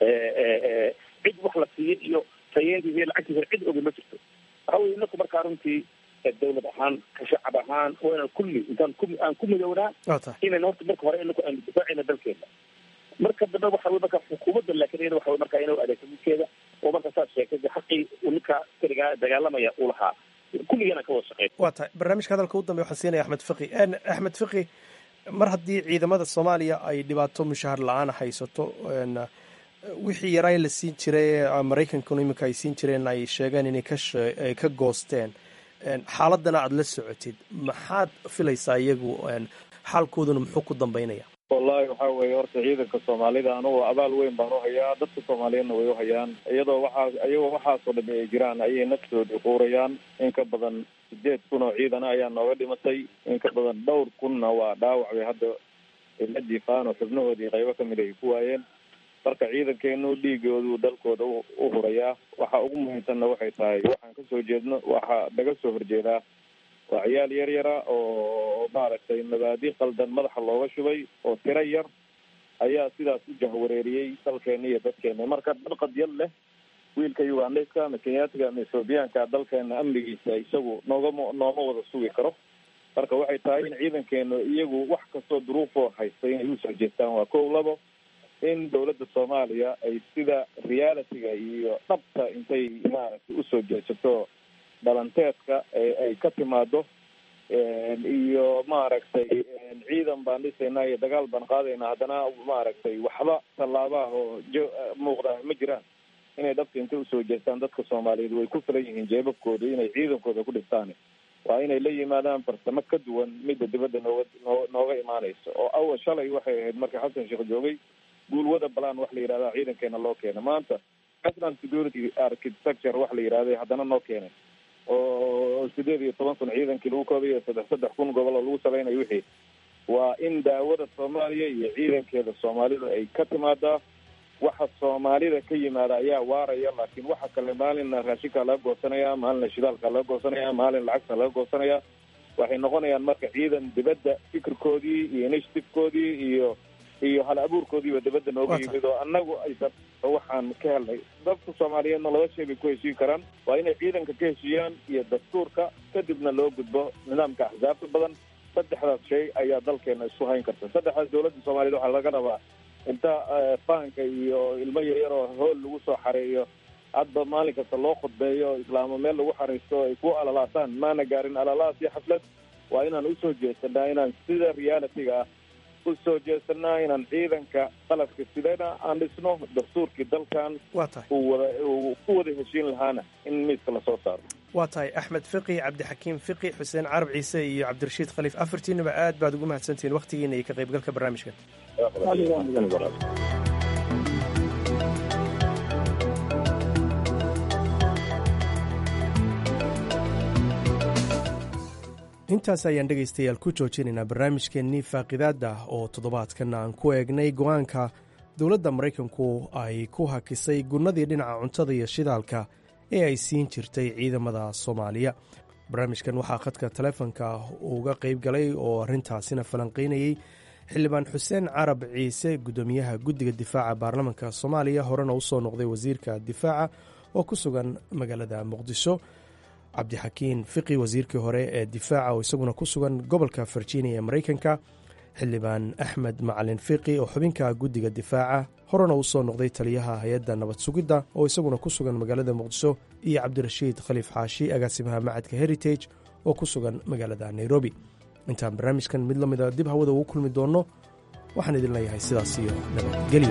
cid wax la siiyo iyo tayeentiisa iyo lacagtiisa cid ogi ma jirto waxa weye inaku markaa runtii dawlad ahaan ka shacab ahaan waa inaan kulli intaan ku aan ku midownaa inayna horta marka hore inaku aanu difaacayna dalkeena marka dambe waxa wey marka xukuumadda laakiin iyada waxa wey marka inay u adeegto midkeeda oo marka saad sheegtay de xaqii uu ninka askarigaa dagaalamaya uu lahaa kulligana ka wada shaqeyn waa tahay barnaamijka hadalka u dambeya waxaan siinaya axmed fiqi axmed fiqi mar haddii ciidamada soomaaliya ay dhibaato mushahar la-aan haysato wixii yaraa la siin jiray maraykankuna iminka ay siin jireen ay sheegeen inay kaay ka goosteen xaaladana aada la socotid maxaad filaysaa iyagu xaalkooduna muxuu ku dambeynaya wallahi waxa weeye horta ciidanka soomaalida anugu abaal weyn baan uhayaa dadka soomaaliyeedna way uhayaan iyadoo waxaa iyagoo waxaasoo dhami ay jiraan ayay naftoodii quurayaan in ka badan sideed kun oo ciidana ayaa nooga dhimatay in ka badan dhowr kunna waa dhaawac bay hadda la jiifaan oo xubnahoodii qaybo kamid ay ku waayeen marka ciidankeenu dhiigoodu dalkooda u hurayaa waxa ugu muhiimsanna waxay tahay waxaan kasoo jeedno waxaa naga soo horjeedaa waa ciyaal yar yara oo maaragtay mabaadi qaldan madaxa looga shubay oo tiro yar ayaa sidaas u jahwareeriyey dalkeena iyo dadkeena marka dal qadyad leh wiilka ugandayska ama kenyaatiga ama ethoobiyaanka dalkeena amnigiisa isagu noogama nooma wada sugi karo marka waxay tahay in ciidankeenu iyagu wax kastoo duruufoo haysta inay usoo jeestaan waa kow labo in dawladda soomaaliya ay sida realityga iyo dhabta intay maaragtay usoo jeesato dhalanteedka ay ka timaado iyo maaragtay ciidan baan dhisaynaa iyo dagaal baan qaadaynaa haddana maaragtay waxba tallaabaha oo jo muuqda ma jiraan inay dhabta intay usoo jeestaan dadka soomaaliyeed way ku filan yihiin jeebabkooda inay ciidankooda ku dhistaan waa inay la yimaadaan farsamo ka duwan midda dibadda nooga noo nooga imaanaysa oo awal shalay waxay ahayd marka xasan sheekh joogay guulwada balaan wax la yidhahda ciidankeena loo keenay maanta national security architecture wax la yidhahday haddana noo keenay oo sideed iyo toban kun ciidankii lagu koobayo saddex saddex kun gobol oo lagu salaynayo wixii waa in daawada soomaaliya iyo ciidankeeda soomaalida ay ka timaadaa waxa soomaalida ka yimaada ayaa waaraya laakiin waxa kale maalinna raashinkaa laga goosanaya maalinna shidaalkaa laga goosanaya maalin lacagta laga goosanaya waxay noqonayaan marka ciidan dibadda fikirkoodii iyo initiativekoodii iyo iyo hal abuurkoodiiba dibadda nooga yimid oo annagu aysan waxaan ka helnay dadka soomaaliyeedna laba shay bay ku heshiin karaan waa inay ciidanka ka heshiiyaan iyo dastuurka kadibna loo gudbo nidaamka axsaabta badan saddexdaas shay ayaa dalkeena isku hayn karta saddexdaas dawladda soomaaliyed waxaa laga rabaa inta fahanka iyo ilmo yaryar oo hool lagu soo xareeyo hadba maalin kasta loo khudbeeyo islaamo meel lagu xariisto ay ku alalaasaan maana gaarin alalaas iyo xaflad waa inaan usoo jeesanaa inaan sida realityga ah usoo jeesanaa inaan ciidanka qalabka sidana aan dhisno dastuurkii dalkan uu wada uu ku wada heshiin lahaana in miiska lasoo saaro waa tahay axmed fiqi cabdixakiim fiqi xuseen carab ciise iyo cabdirashiid khaliif afartiinaba aad baad ugu mahadsantihiin wakhtigiina iyo ka qaybgalka barnaamijkan intaas ayaan dhegaystayaal ku joojinaynaa barnaamijkeennii faaqidaada oo toddobaadkan aan ku eegnay go-aanka dowladda maraykanku ay ku hakisay gunnadii dhinaca cuntada iyo shidaalka ee ay siin jirtay ciidamada soomaaliya barnaamijkan waxaa khadka taleefonka uga qayb galay oo arrintaasina falanqaynayey xildhibaan xuseen carab ciise guddoomiyaha guddiga difaaca baarlamaanka soomaaliya horena usoo noqday wasiirka difaaca oo ku sugan magaalada muqdisho cabdixakiin fiqi wasiirkii hore ee difaaca oo isaguna ku sugan gobolka virginia ee maraykanka xildhibaan axmed macalin fiqi oo xubinka guddiga difaaca horena uu soo noqday taliyaha hay-adda nabad sugidda oo isaguna ku sugan magaalada muqdisho iyo cabdirashiid khaliif xaashi agaasimaha macadka heritage oo ku sugan magaalada nairobi intaan barnaamijkan mid la mida dib hawada ugu kulmi doonno waxaan idin leeyahay sidaas iyo nabadgelyo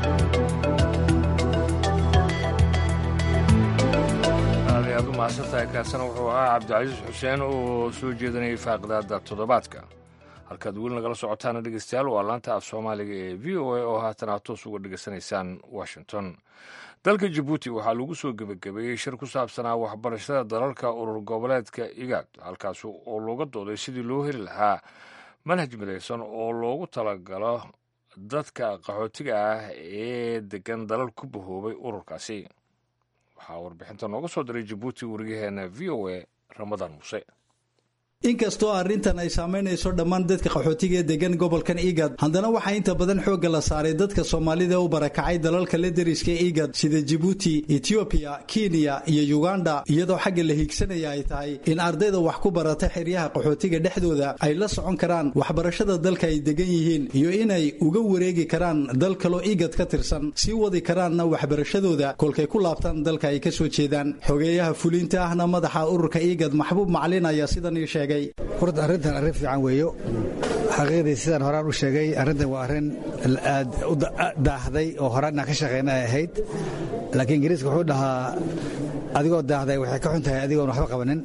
aad u mahadsantahay kaasina wuxuu ahaa cabdicasiis xuseen oo soo jeedinayay faaqidaada toddobaadka halkaad weli nagala socotaana dhegeystayaal waa laanta af soomaaliga ee v o a oo haatan aad toos uga dhegeysanaysaan washington dalka jabuuti waxaa lagu soo gebagabeeyey shir ku saabsanaa waxbarashada dalalka urur goboleedka igaad halkaas oo looga dooday sidii loo heli lahaa manhaj midaysan oo loogu talagalo dadka qaxootiga ah ee degan dalal ku bahoobay ururkaasi waxaa warbixinta nooga soo diray jabuuti wariyaheena v o a ramadaan muuse inkastoo arrintan ay saamaynayso dhammaan dadka qaxootiga ee degan gobolkan igad haddana waxaa inta badan xoogga la saaray dadka soomaalida u barakacay dalalka la deriska igad sida jibuuti etiobiya kenya iyo uganda iyadoo xagga la hiigsanaya ay tahay in ardayda wax ku barata xeryaha qaxootiga dhexdooda ay la socon karaan waxbarashada dalka ay degan yihiin iyo inay uga wareegi karaan dal kaloo igad ka tirsan sii wadi karaanna waxbarashadooda kolkay ku laabtaan dalka ay ka soo jeedaan xogeeyaha fuliinta ahna madaxa ururka igad maxbuub macalin ayaa sidan ii sheegay horta arrintan arrin fiican weeyo xaqiiqdii sidaan horaan u sheegay arrintan waa arrin aad u daahday oo horaan inaan ka shaqayna ay ahayd laakiin ingiriiska wuxuu dhahaa adigoo daahday waxay ka xun tahay adigoon waxba qabanin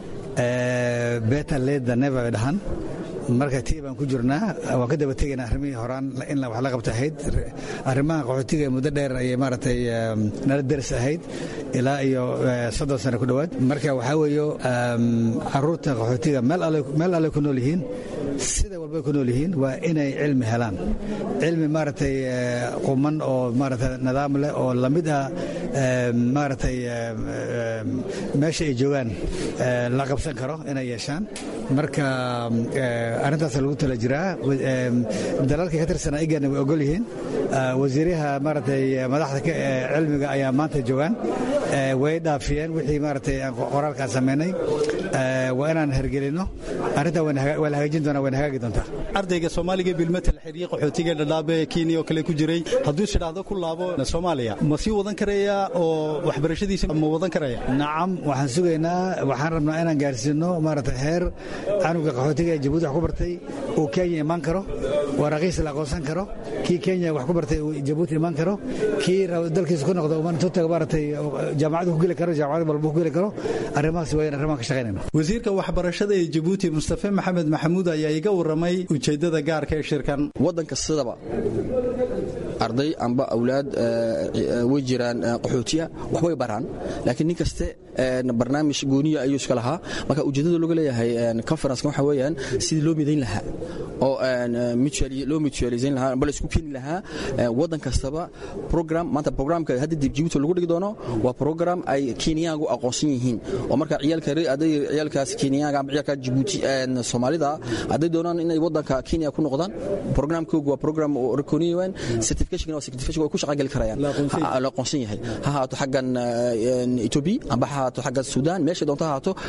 better late than never bay dhahan marka tii baan ku jirnaa waan ka daba tegaynaa arrimihii horaan in wax la qabta ahayd arrimaha qaxootiga muddo dheer ayay maaragtay nala deris ahayd ilaa iyo soddon sano ku dhowaad marka waxaa weeyo caruurta qaxootiga meel alle ku nool yihiin sida walbay ku nool yihiin waa inay cilmi helaan cilmi maaragtay quman oo maaragtay nidaam leh oo lamid ah maaragtay meesha ay joogaan la qabsan karo inay yeeshaan marka arrintaas lagu tala jiraa dalalka ka tirsanaa igana way ogol yihiin wasiiraha maaragtay madaxda cilmiga ayaa maanta joogaan way dhaafiyeen wixii maaragtay qoraalkaan samaynay waa inaan hergelinno arrintaa waa la hagaajin doonaa wayna hagaagi doontaa ardayga soomaaliga bilmatal xerye qaxootiga dhadhaabe kenya oo kale ku jiray hadduu sidhaahdo ku laabo soomaaliya ma sii wadan karaya oo waxbarashadiisa ma wadan karaya nacam waxaan sugaynaa waxaan rabnaa inaan gaarsiino maaragtay heer canuga qaxootiga ee jabuuti wax ku bartay uu kenya imaan karo waa raqiis la aqoonsan karo kii kenya wax ku bartay uu jabuuti imaan karo kii dalkiisa ku noqdo intuu taga maaragtay jaamacadu ku geli karo jaamacad walba ku geli karo arrimahaas waa in arrimahan ka shaqaynayno wasiirka waxbarashada ee jabuuti mustafe maxamed maxamuud ayaa iga warramay ujeeddada gaarka ee shirkan waddanka sidaba arday amba awlaad way jiraan qaxootiya waxbay baraan laakiin nin kaste barnaamij gooniya ayuu iska lahaa marka ujeeddada looga leeyahay conferencekan waxa weeyaan sidii loo midayn lahaa oo loo mutualizayn lahaa amba la isku keeni lahaa waddan kastaba program maanta programka hadda dib jibuuti lagu dhigi doono waa program ay kenyaagu aqoonsan yihiin oo marka ciyaalka aday ciyaalkaas kenyaaga amba ciyaalka jibuuti soomaalida hadday doonaan inay waddanka kenya ku noqdaan programkoogu waa program reconiyan certification waa certification way ku shaqageli karayaan la aqoonsan yahay ha haato xaggan ethiopia amba ha haato xaggan suudaan meesha doonto ha haato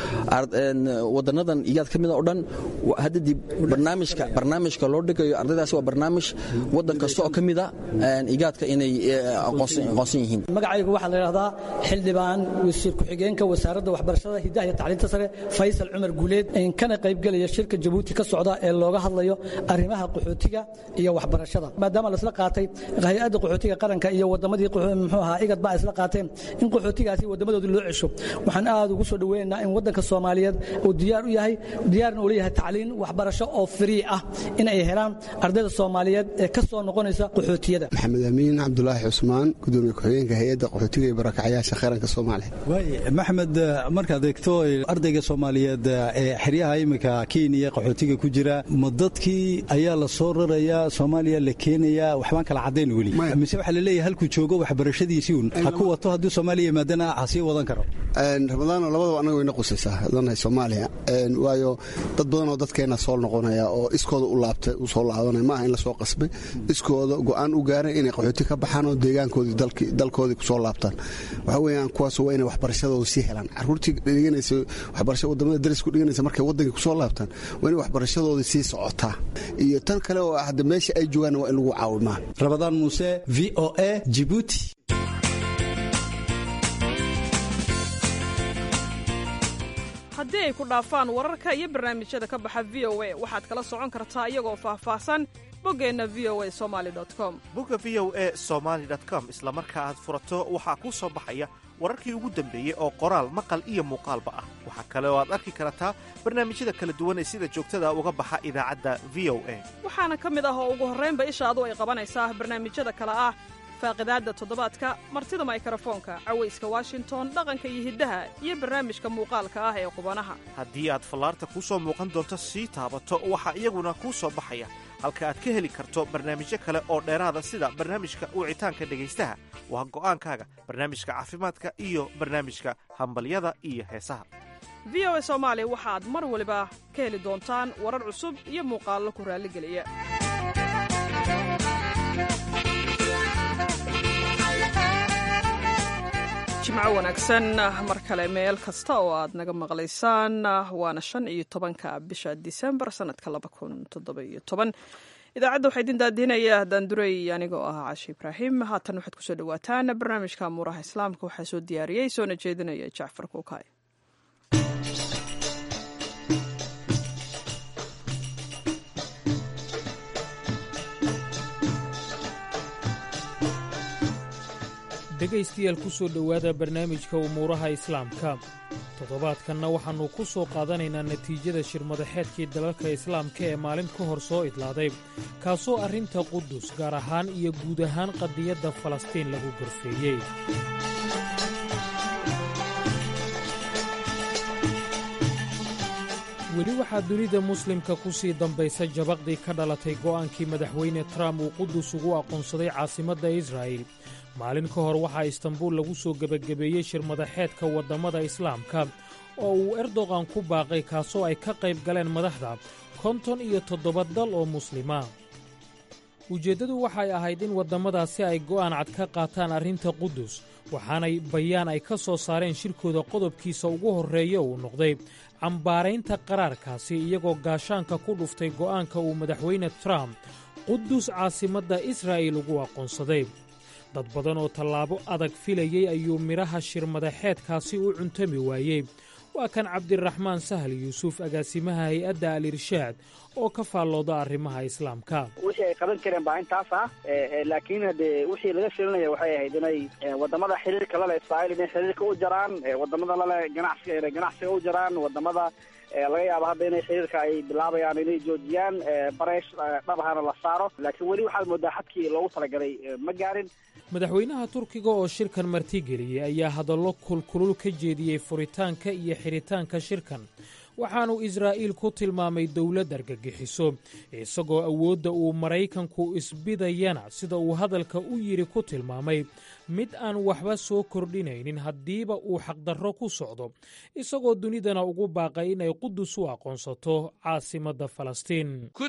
wadanadan iyaad ka mida oo dhan hadda dib barnaamijka barnaamijka loo dhigayo ardaydaasi waa barnaamij waddan kasta oo ka mida igaadka inay aqoonsan yihiin magacaygu waxaa la yidhahdaa xildhibaan wasiir ku-xigeenka wasaaradda waxbarashada hidaha iyo tacliinta sare faysal cumar guuleed kana qaybgelaya shirka jabuuti ka socda ee looga hadlayo arrimaha qaxootiga iyo waxbarashada maadaama laisla qaatay hay-adda qaxootiga qaranka iyo wadamadii muxuu ahaa igad baa isla qaateen in qaxootigaasi wadamadoodii loo cesho waxaan aad ugu soo dhoweynaynaa in waddanka soomaaliyeed uu diyaar u yahay diyaarna uu leeyahay tacliin waxbarasho oo free ah in ay helaan ardayda soomaaliyeed ee ka soo noqonaysa qaxootiyada maxamed amiin cabdulaahi cusmaan gudoomiye ku-xigeenka hay-adda qaxootiga iyo barakacayaasha qaranka soomaaliya maxamed markaad eegto ardayga soomaaliyeed ee xeryaha iminka kenya qaxootiga ku jira ma dadkii ayaa la soo rarayaa soomaaliya la keenayaa waxbaan kala caddayn weli mise waxaa laleeyahay halkuu joogo waxbarashadiisii un ha ku wato hadduu soomaaliya yimaadana ha sii wadan karo ramadaano labadaba annaga wayna qusaysaa danahay soomaaliya waayo dad badan oo dadkeena soo noqonaya oo iskooda u laabtay u soo laabanaya maaha in la soo qasbay iskooda go'aan u gaaray inay qaxooti ka baxaan oo deegaankoodii dalkoodii kusoo laabtaan waxa weeyaan kuwaas waa inay waxbarashadooda sii helaan caruurtii dhiganaysa waxbarasha wadamada darisku dhiganaysa markay waddankii kusoo laabtaan waa inay waxbarashadoodii sii socotaa iyo tan kale oo hadda meesha ay joogaan waa in lagu caawimaa rabadaan muuse v o a jibuuti ay ku dhaafaan wararka iyo barnaamijyada ka baxa v o a waxaad kala socon kartaa iyagoo faahfaahsan boggeenna v o a somali com bogga v o e somaali com isla marka aad furato waxaa kuu soo baxaya wararkii ugu dambeeyey oo qoraal maqal iyo muuqaalba ah waxaa kale oo aad arki kartaa barnaamijyada kala duwan ee sida joogtada uga baxa idaacadda v o a waxaana ka mid ah oo ugu horraynba ishaadu ay qabanaysaa barnaamijyada kale ah faaqidaadda toddobaadka martida maykarafoonka cawayska washington dhaqanka iyo hiddaha iyo barnaamijka muuqaalka ah ee qubanaha haddii aad fallaarta kuu soo muuqan doonto sii taabato waxaa iyaguna kuu soo baxaya halka aad ka heli karto barnaamijyo kale oo dheeraada sida barnaamijka wicitaanka dhegaystaha waa go'aankaaga barnaamijka caafimaadka iyo barnaamijka hambalyada iyo heesaha v o a soomaali waxaad mar waliba ka heli doontaan warar cusub iyo muuqaallo ku raalligeliya jimco wanaagsan mar kale meel kasta oo aad naga maqlaysaan waana shan iyo tobanka bisha disembar sanadka laba kun toddobiyo toban idaacadda waxaa idin daadinaya daandurey anigoo ah cashi ibraahim haatan waxaad kusoo dhawaataan barnaamijka amuuraha islaamka waxaa soo diyaariyey soona jeedinaya jacfar kuukay dhegaystayaal ku soo dhowaada barnaamijka umuuraha islaamka toddobaadkanna waxaannu ku soo qaadanaynaa natiijada shirmadaxeedkii dalalka islaamka ee maalin ka hor soo idlaaday kaasoo arrinta qudus gaar ahaan iyo guud ahaan qadiyadda falastiin lagu gorfeeyey weli waxaa dunida muslimka ku sii dambaysa jabaqdii ka dhalatay go'aankii madaxweyne trump uu qudus ugu aqoonsaday caasimadda israa'il maalin ka hor waxaa istanbuul lagu soo gebagabeeyey shirmadaxeedka waddammada islaamka oo uu erdogan ku baaqay kaasoo ay ka qayb galeen madaxda konton iyo toddoba dal oo muslima ujeeddadu waxay ahayd in waddamadaasi ay go'aan cad ka qaataan arrinta qudus waxaanay bayaan ay ka soo saareen shirkooda qodobkiisa ugu horreeya uu noqday cambaaraynta qaraarkaasi iyagoo gaashaanka ku dhuftay go'aanka uu madaxweyne trump qudus caasimadda israa'il ugu aqoonsaday dad badan oo tallaabo adag filayey ayuu midhaha shirmadaxeedkaasi u cuntami waayey waa kan cabdiraxmaan sahal yuusuf agaasimaha hay-adda al irshaad oo ka faallooda arrimaha islaamka wixii ay qaban kareen baa intaas ah laakiin hadee wixii laga filinaya waxay ahayd inay wadamada xiriirka lale israa'iil inay xiriirka u jaraan wadamada lale ganacsiga inay ganacsiga u jaraan wadamada laga yaabo hadda inay xiriirka ay bilaabayaan inay joojiyaan bareesh dhabahana la saaro laakiin weli waxaad moodaa xadkii loogu talagalay ma gaarin madaxweynaha turkiga oo shirkan martigeliyey ayaa hadallo kulkulul ka jeediyey furitaanka iyo xidhitaanka shirkan waxaanuu israa'iil ku tilmaamay dowlad argagixiso isagoo awoodda uu maraykanku isbidayana sida uu hadalka u yidhi ku tilmaamay mid aan waxba soo kordhinaynin haddiiba uu xaqdarro ku socdo isagoo dunidana ugu baaqay inay qudus u aqoonsato caasimadda falastiin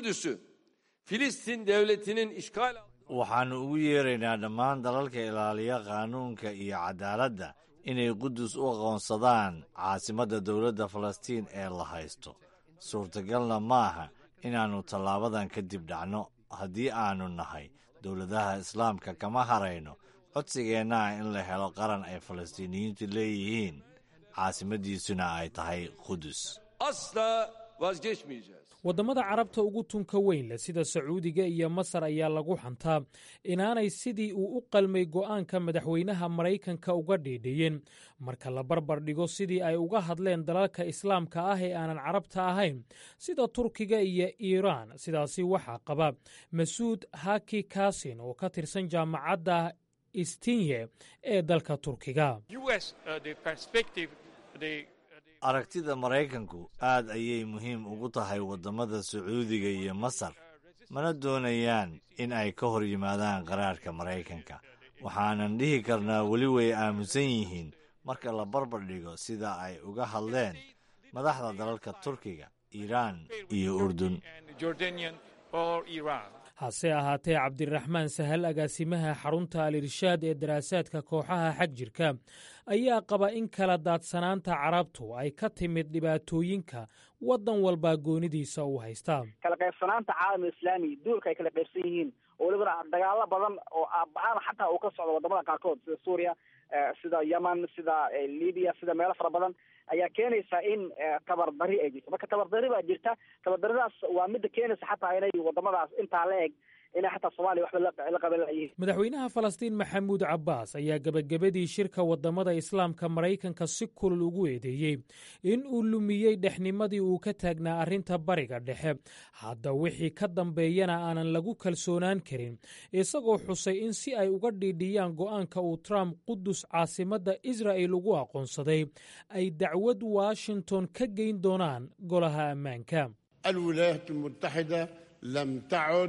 waxaannu ugu yeeraynaa dhammaan dalalka ilaaliya qaanuunka iyo cadaaladda inay qudus u aqoonsadaan caasimadda dowladda falastiin ee la haysto suurtagalna maaha inaannu tallaabadan kadib dhacno haddii aannu nahay dowladaha islaamka kama harayno codsigeennaha in la helo qaran ay falastiiniyiintu leeyihiin caasimaddiisuna ay tahay qudus waddamada carabta ugu tunka weyn leh sida sacuudiga iyo masar ayaa lagu xantaa inaanay sidii uu u qalmay go'aanka madaxweynaha maraykanka uga dhiidhiyeen marka la barbar dhigo sidii ay uga hadleen dalalka islaamka ah ee aanan carabta ahayn sida turkiga iyo iiraan sidaasi waxaa qaba masuud haki kasin oo ka tirsan jaamacadda istinye ee dalka turkiga aragtida maraykanku aad ayay muhiim ugu tahay waddamada sacuudiga iyo masar mana doonayaan in ay ka hor yimaadaan qaraarka maraykanka waxaanan dhihi karnaa weli way aamusan yihiin marka la barbar dhigo sida ay uga hadleen madaxda dalalka turkiga iiraan iyo urdun hase ahaatee cabdiraxmaan sahal agaasimaha xarunta al irshaad ee daraasaadka kooxaha xag jirka ayaa qaba in kala daadsanaanta carabtu ay ka timid dhibaatooyinka waddan walbaa goonidiisa u haystaa kala qaybsanaanta caalamul islaami duulka ay kala qaybsan yihiin oo welibana dagaalo badan oo aaba'aana xataa uu ka socdo wadamada qaarkood sida suuriya sida yemen sida libya sida meelo fara badan ayaa keenaysa in tabardari ay jirto marka tabardari baa jirta tabardaridaas waa midda keenaysa xataa inay wadamadaas intaa la eg inay xataa soomaaliya waxba la qaban layihiin madaxweynaha falastiin maxamuud cabbaas ayaa gebagabadii shirka waddamada islaamka maraykanka si kulul ugu eedeeyey in uu lumiyey dhexnimadii uu ka taagnaa arrinta bariga dhexe hadda wixii ka dambeeyana aanan lagu kalsoonaan karin isagoo xusay in si ay uga dhiidhiyaan go'aanka uu trump qudus caasimadda israa'il ugu aqoonsaday ay dacwad washington ka geyn doonaan golaha ammaanka الولايات المتحدة لم تعد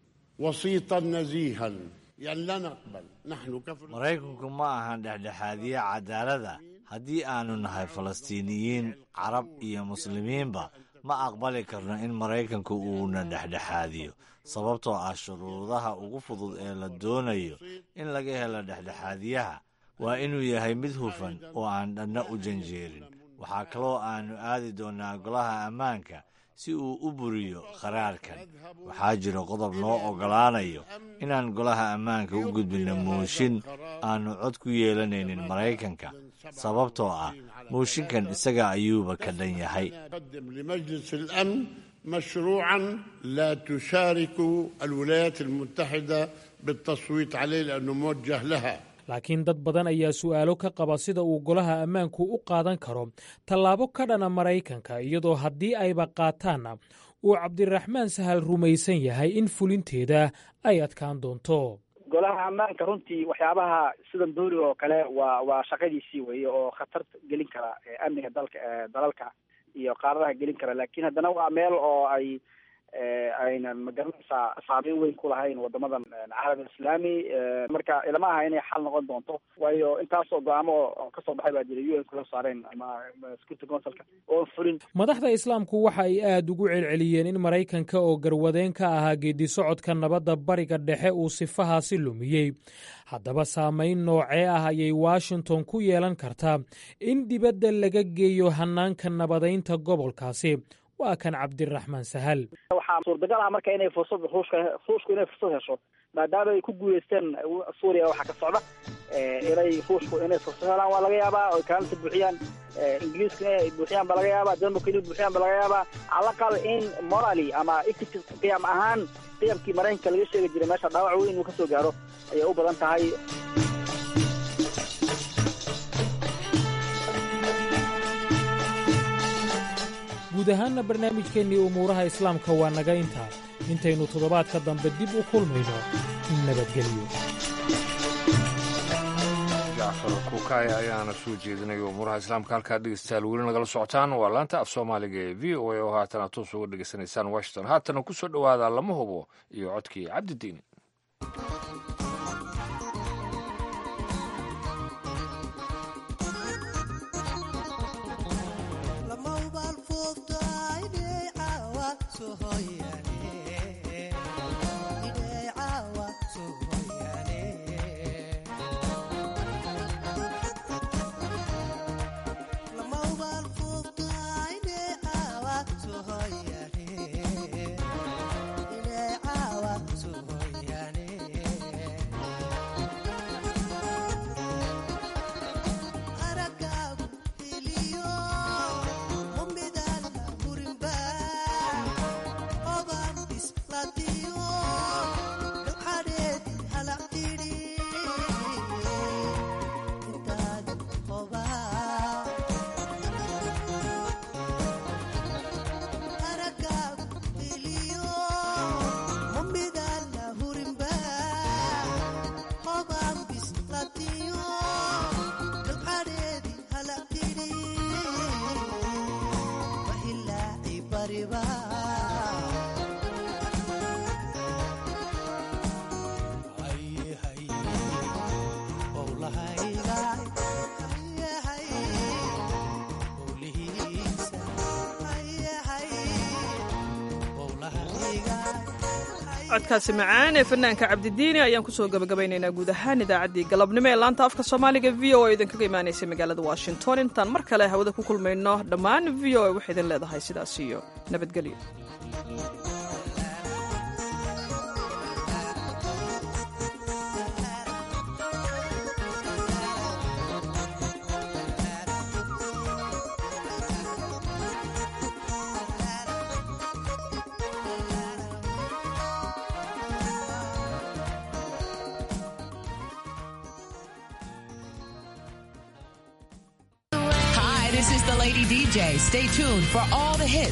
وسيطا نزيها يعني لا نقبل نحن كفر maraykanku ma ahan dhexdhexaadiye cadaalada haddii aanu nahay falastiiniyiin carab iyo muslimiinba ma aqbali karno in maraykanku uuna dhexdhexaadiyo sababtoo ah shuruudaha ugu fudud ee la doonayo in laga helo dhexdhexaadiyaha waa inuu yahay mid hufan oo aan dhanna u janjeerin waxaa kaloo aannu aadi doonnaa golaha ammaanka si uu u buriyo qaraarkan waxaa jira qodob noo oggolaanayo inaan golaha ammaanka u gudbinno mooshin aannu cod ku yeelanaynin maraykanka sababtoo ah mooshinkan isaga ayuuba ka dhan yahay قدم لمجلس الأمن مشروعا لا تشارك الولايات المتحدة بالتصويت عليه لأنه موجه لها laakiin dad badan ayaa su'aalo ka qaba sida uu golaha ammaanku u qaadan karo tallaabo ka dhana maraykanka iyadoo haddii ayba qaataanna uu cabdiraxmaan sahal rumaysan yahay in fulinteeda ay adkaan doonto golaha ammaanka runtii waxyaabaha sidan duuriga oo kale waa waa shaqadiisii weeye oo khatar gelin kara amniga dalka dalalka iyo qaaradaha gelin kara laakiin haddana waa meel oo ay aynan magaranaysaa saameyn weyn ku lahayn wadamadan caalam islaami marka ilama aha inay xal noqon doonto waayo intaasoo go-aamo oo kasoo baxay baa jira u n kula saareen ama security councilka oon fulin madaxda islaamku waxa ay aad ugu celceliyeen in maraykanka oo garwadeen ka ahaa geedi socodka nabadda bariga dhexe uu sifahaasi lumiyey haddaba saamayn noocee ah ayay washington ku yeelan kartaa in dibadda laga geeyo hanaanka nabadaynta gobolkaasi waa kan cabdiraxmaan sahal waxaa suurtagal ah marka inay fursad ruushka ruushku inay fursad hesho maadaama ay ku guuleysteen suuriya waxaa ka socda inay ruushku inay fursad helaan waa laga yaabaa oy kaalinta buuxiyaan ingiliiska inay buuxiyaan ba laga yaabaa denmarka inay buuxiyaan ba laga yaabaa calaqal in morally ama equity qiyam ahaan qiyamkii maraykanka laga sheegi jiray meesha dhaawac weyn inuu kasoo gaaro ayay u badan tahay guud ahaanna barnaamijkeennii umuuraha islaamka waa naga intaa intaynu toddobaadka dambe dib u kulmayno nabadgelyo jacfar kukaay ayaana soo jeedinaya umuuraha islaamka halkaa dhegeystayaal weli nagala socotaan waa laanta af soomaaliga ee v o a oo haatana toos uga dhegeysanaysaan washington haatana ku soo dhowaada lama hubo iyo codkii cabdidiin codkaasi macaan ee fanaanka cabdidiini ayaan kusoo gabagabaynaynaa guud ahaan idaacaddii galabnimo ee laanta afka soomaaliga v o a idinkaga imaanaysa magaalada washington intaan mar kale hawada ku kulmayno dhammaan v o a waxay idin leedahay sidaas iyo nabadgelyo the Lady DJ. Stay tuned for all the hits.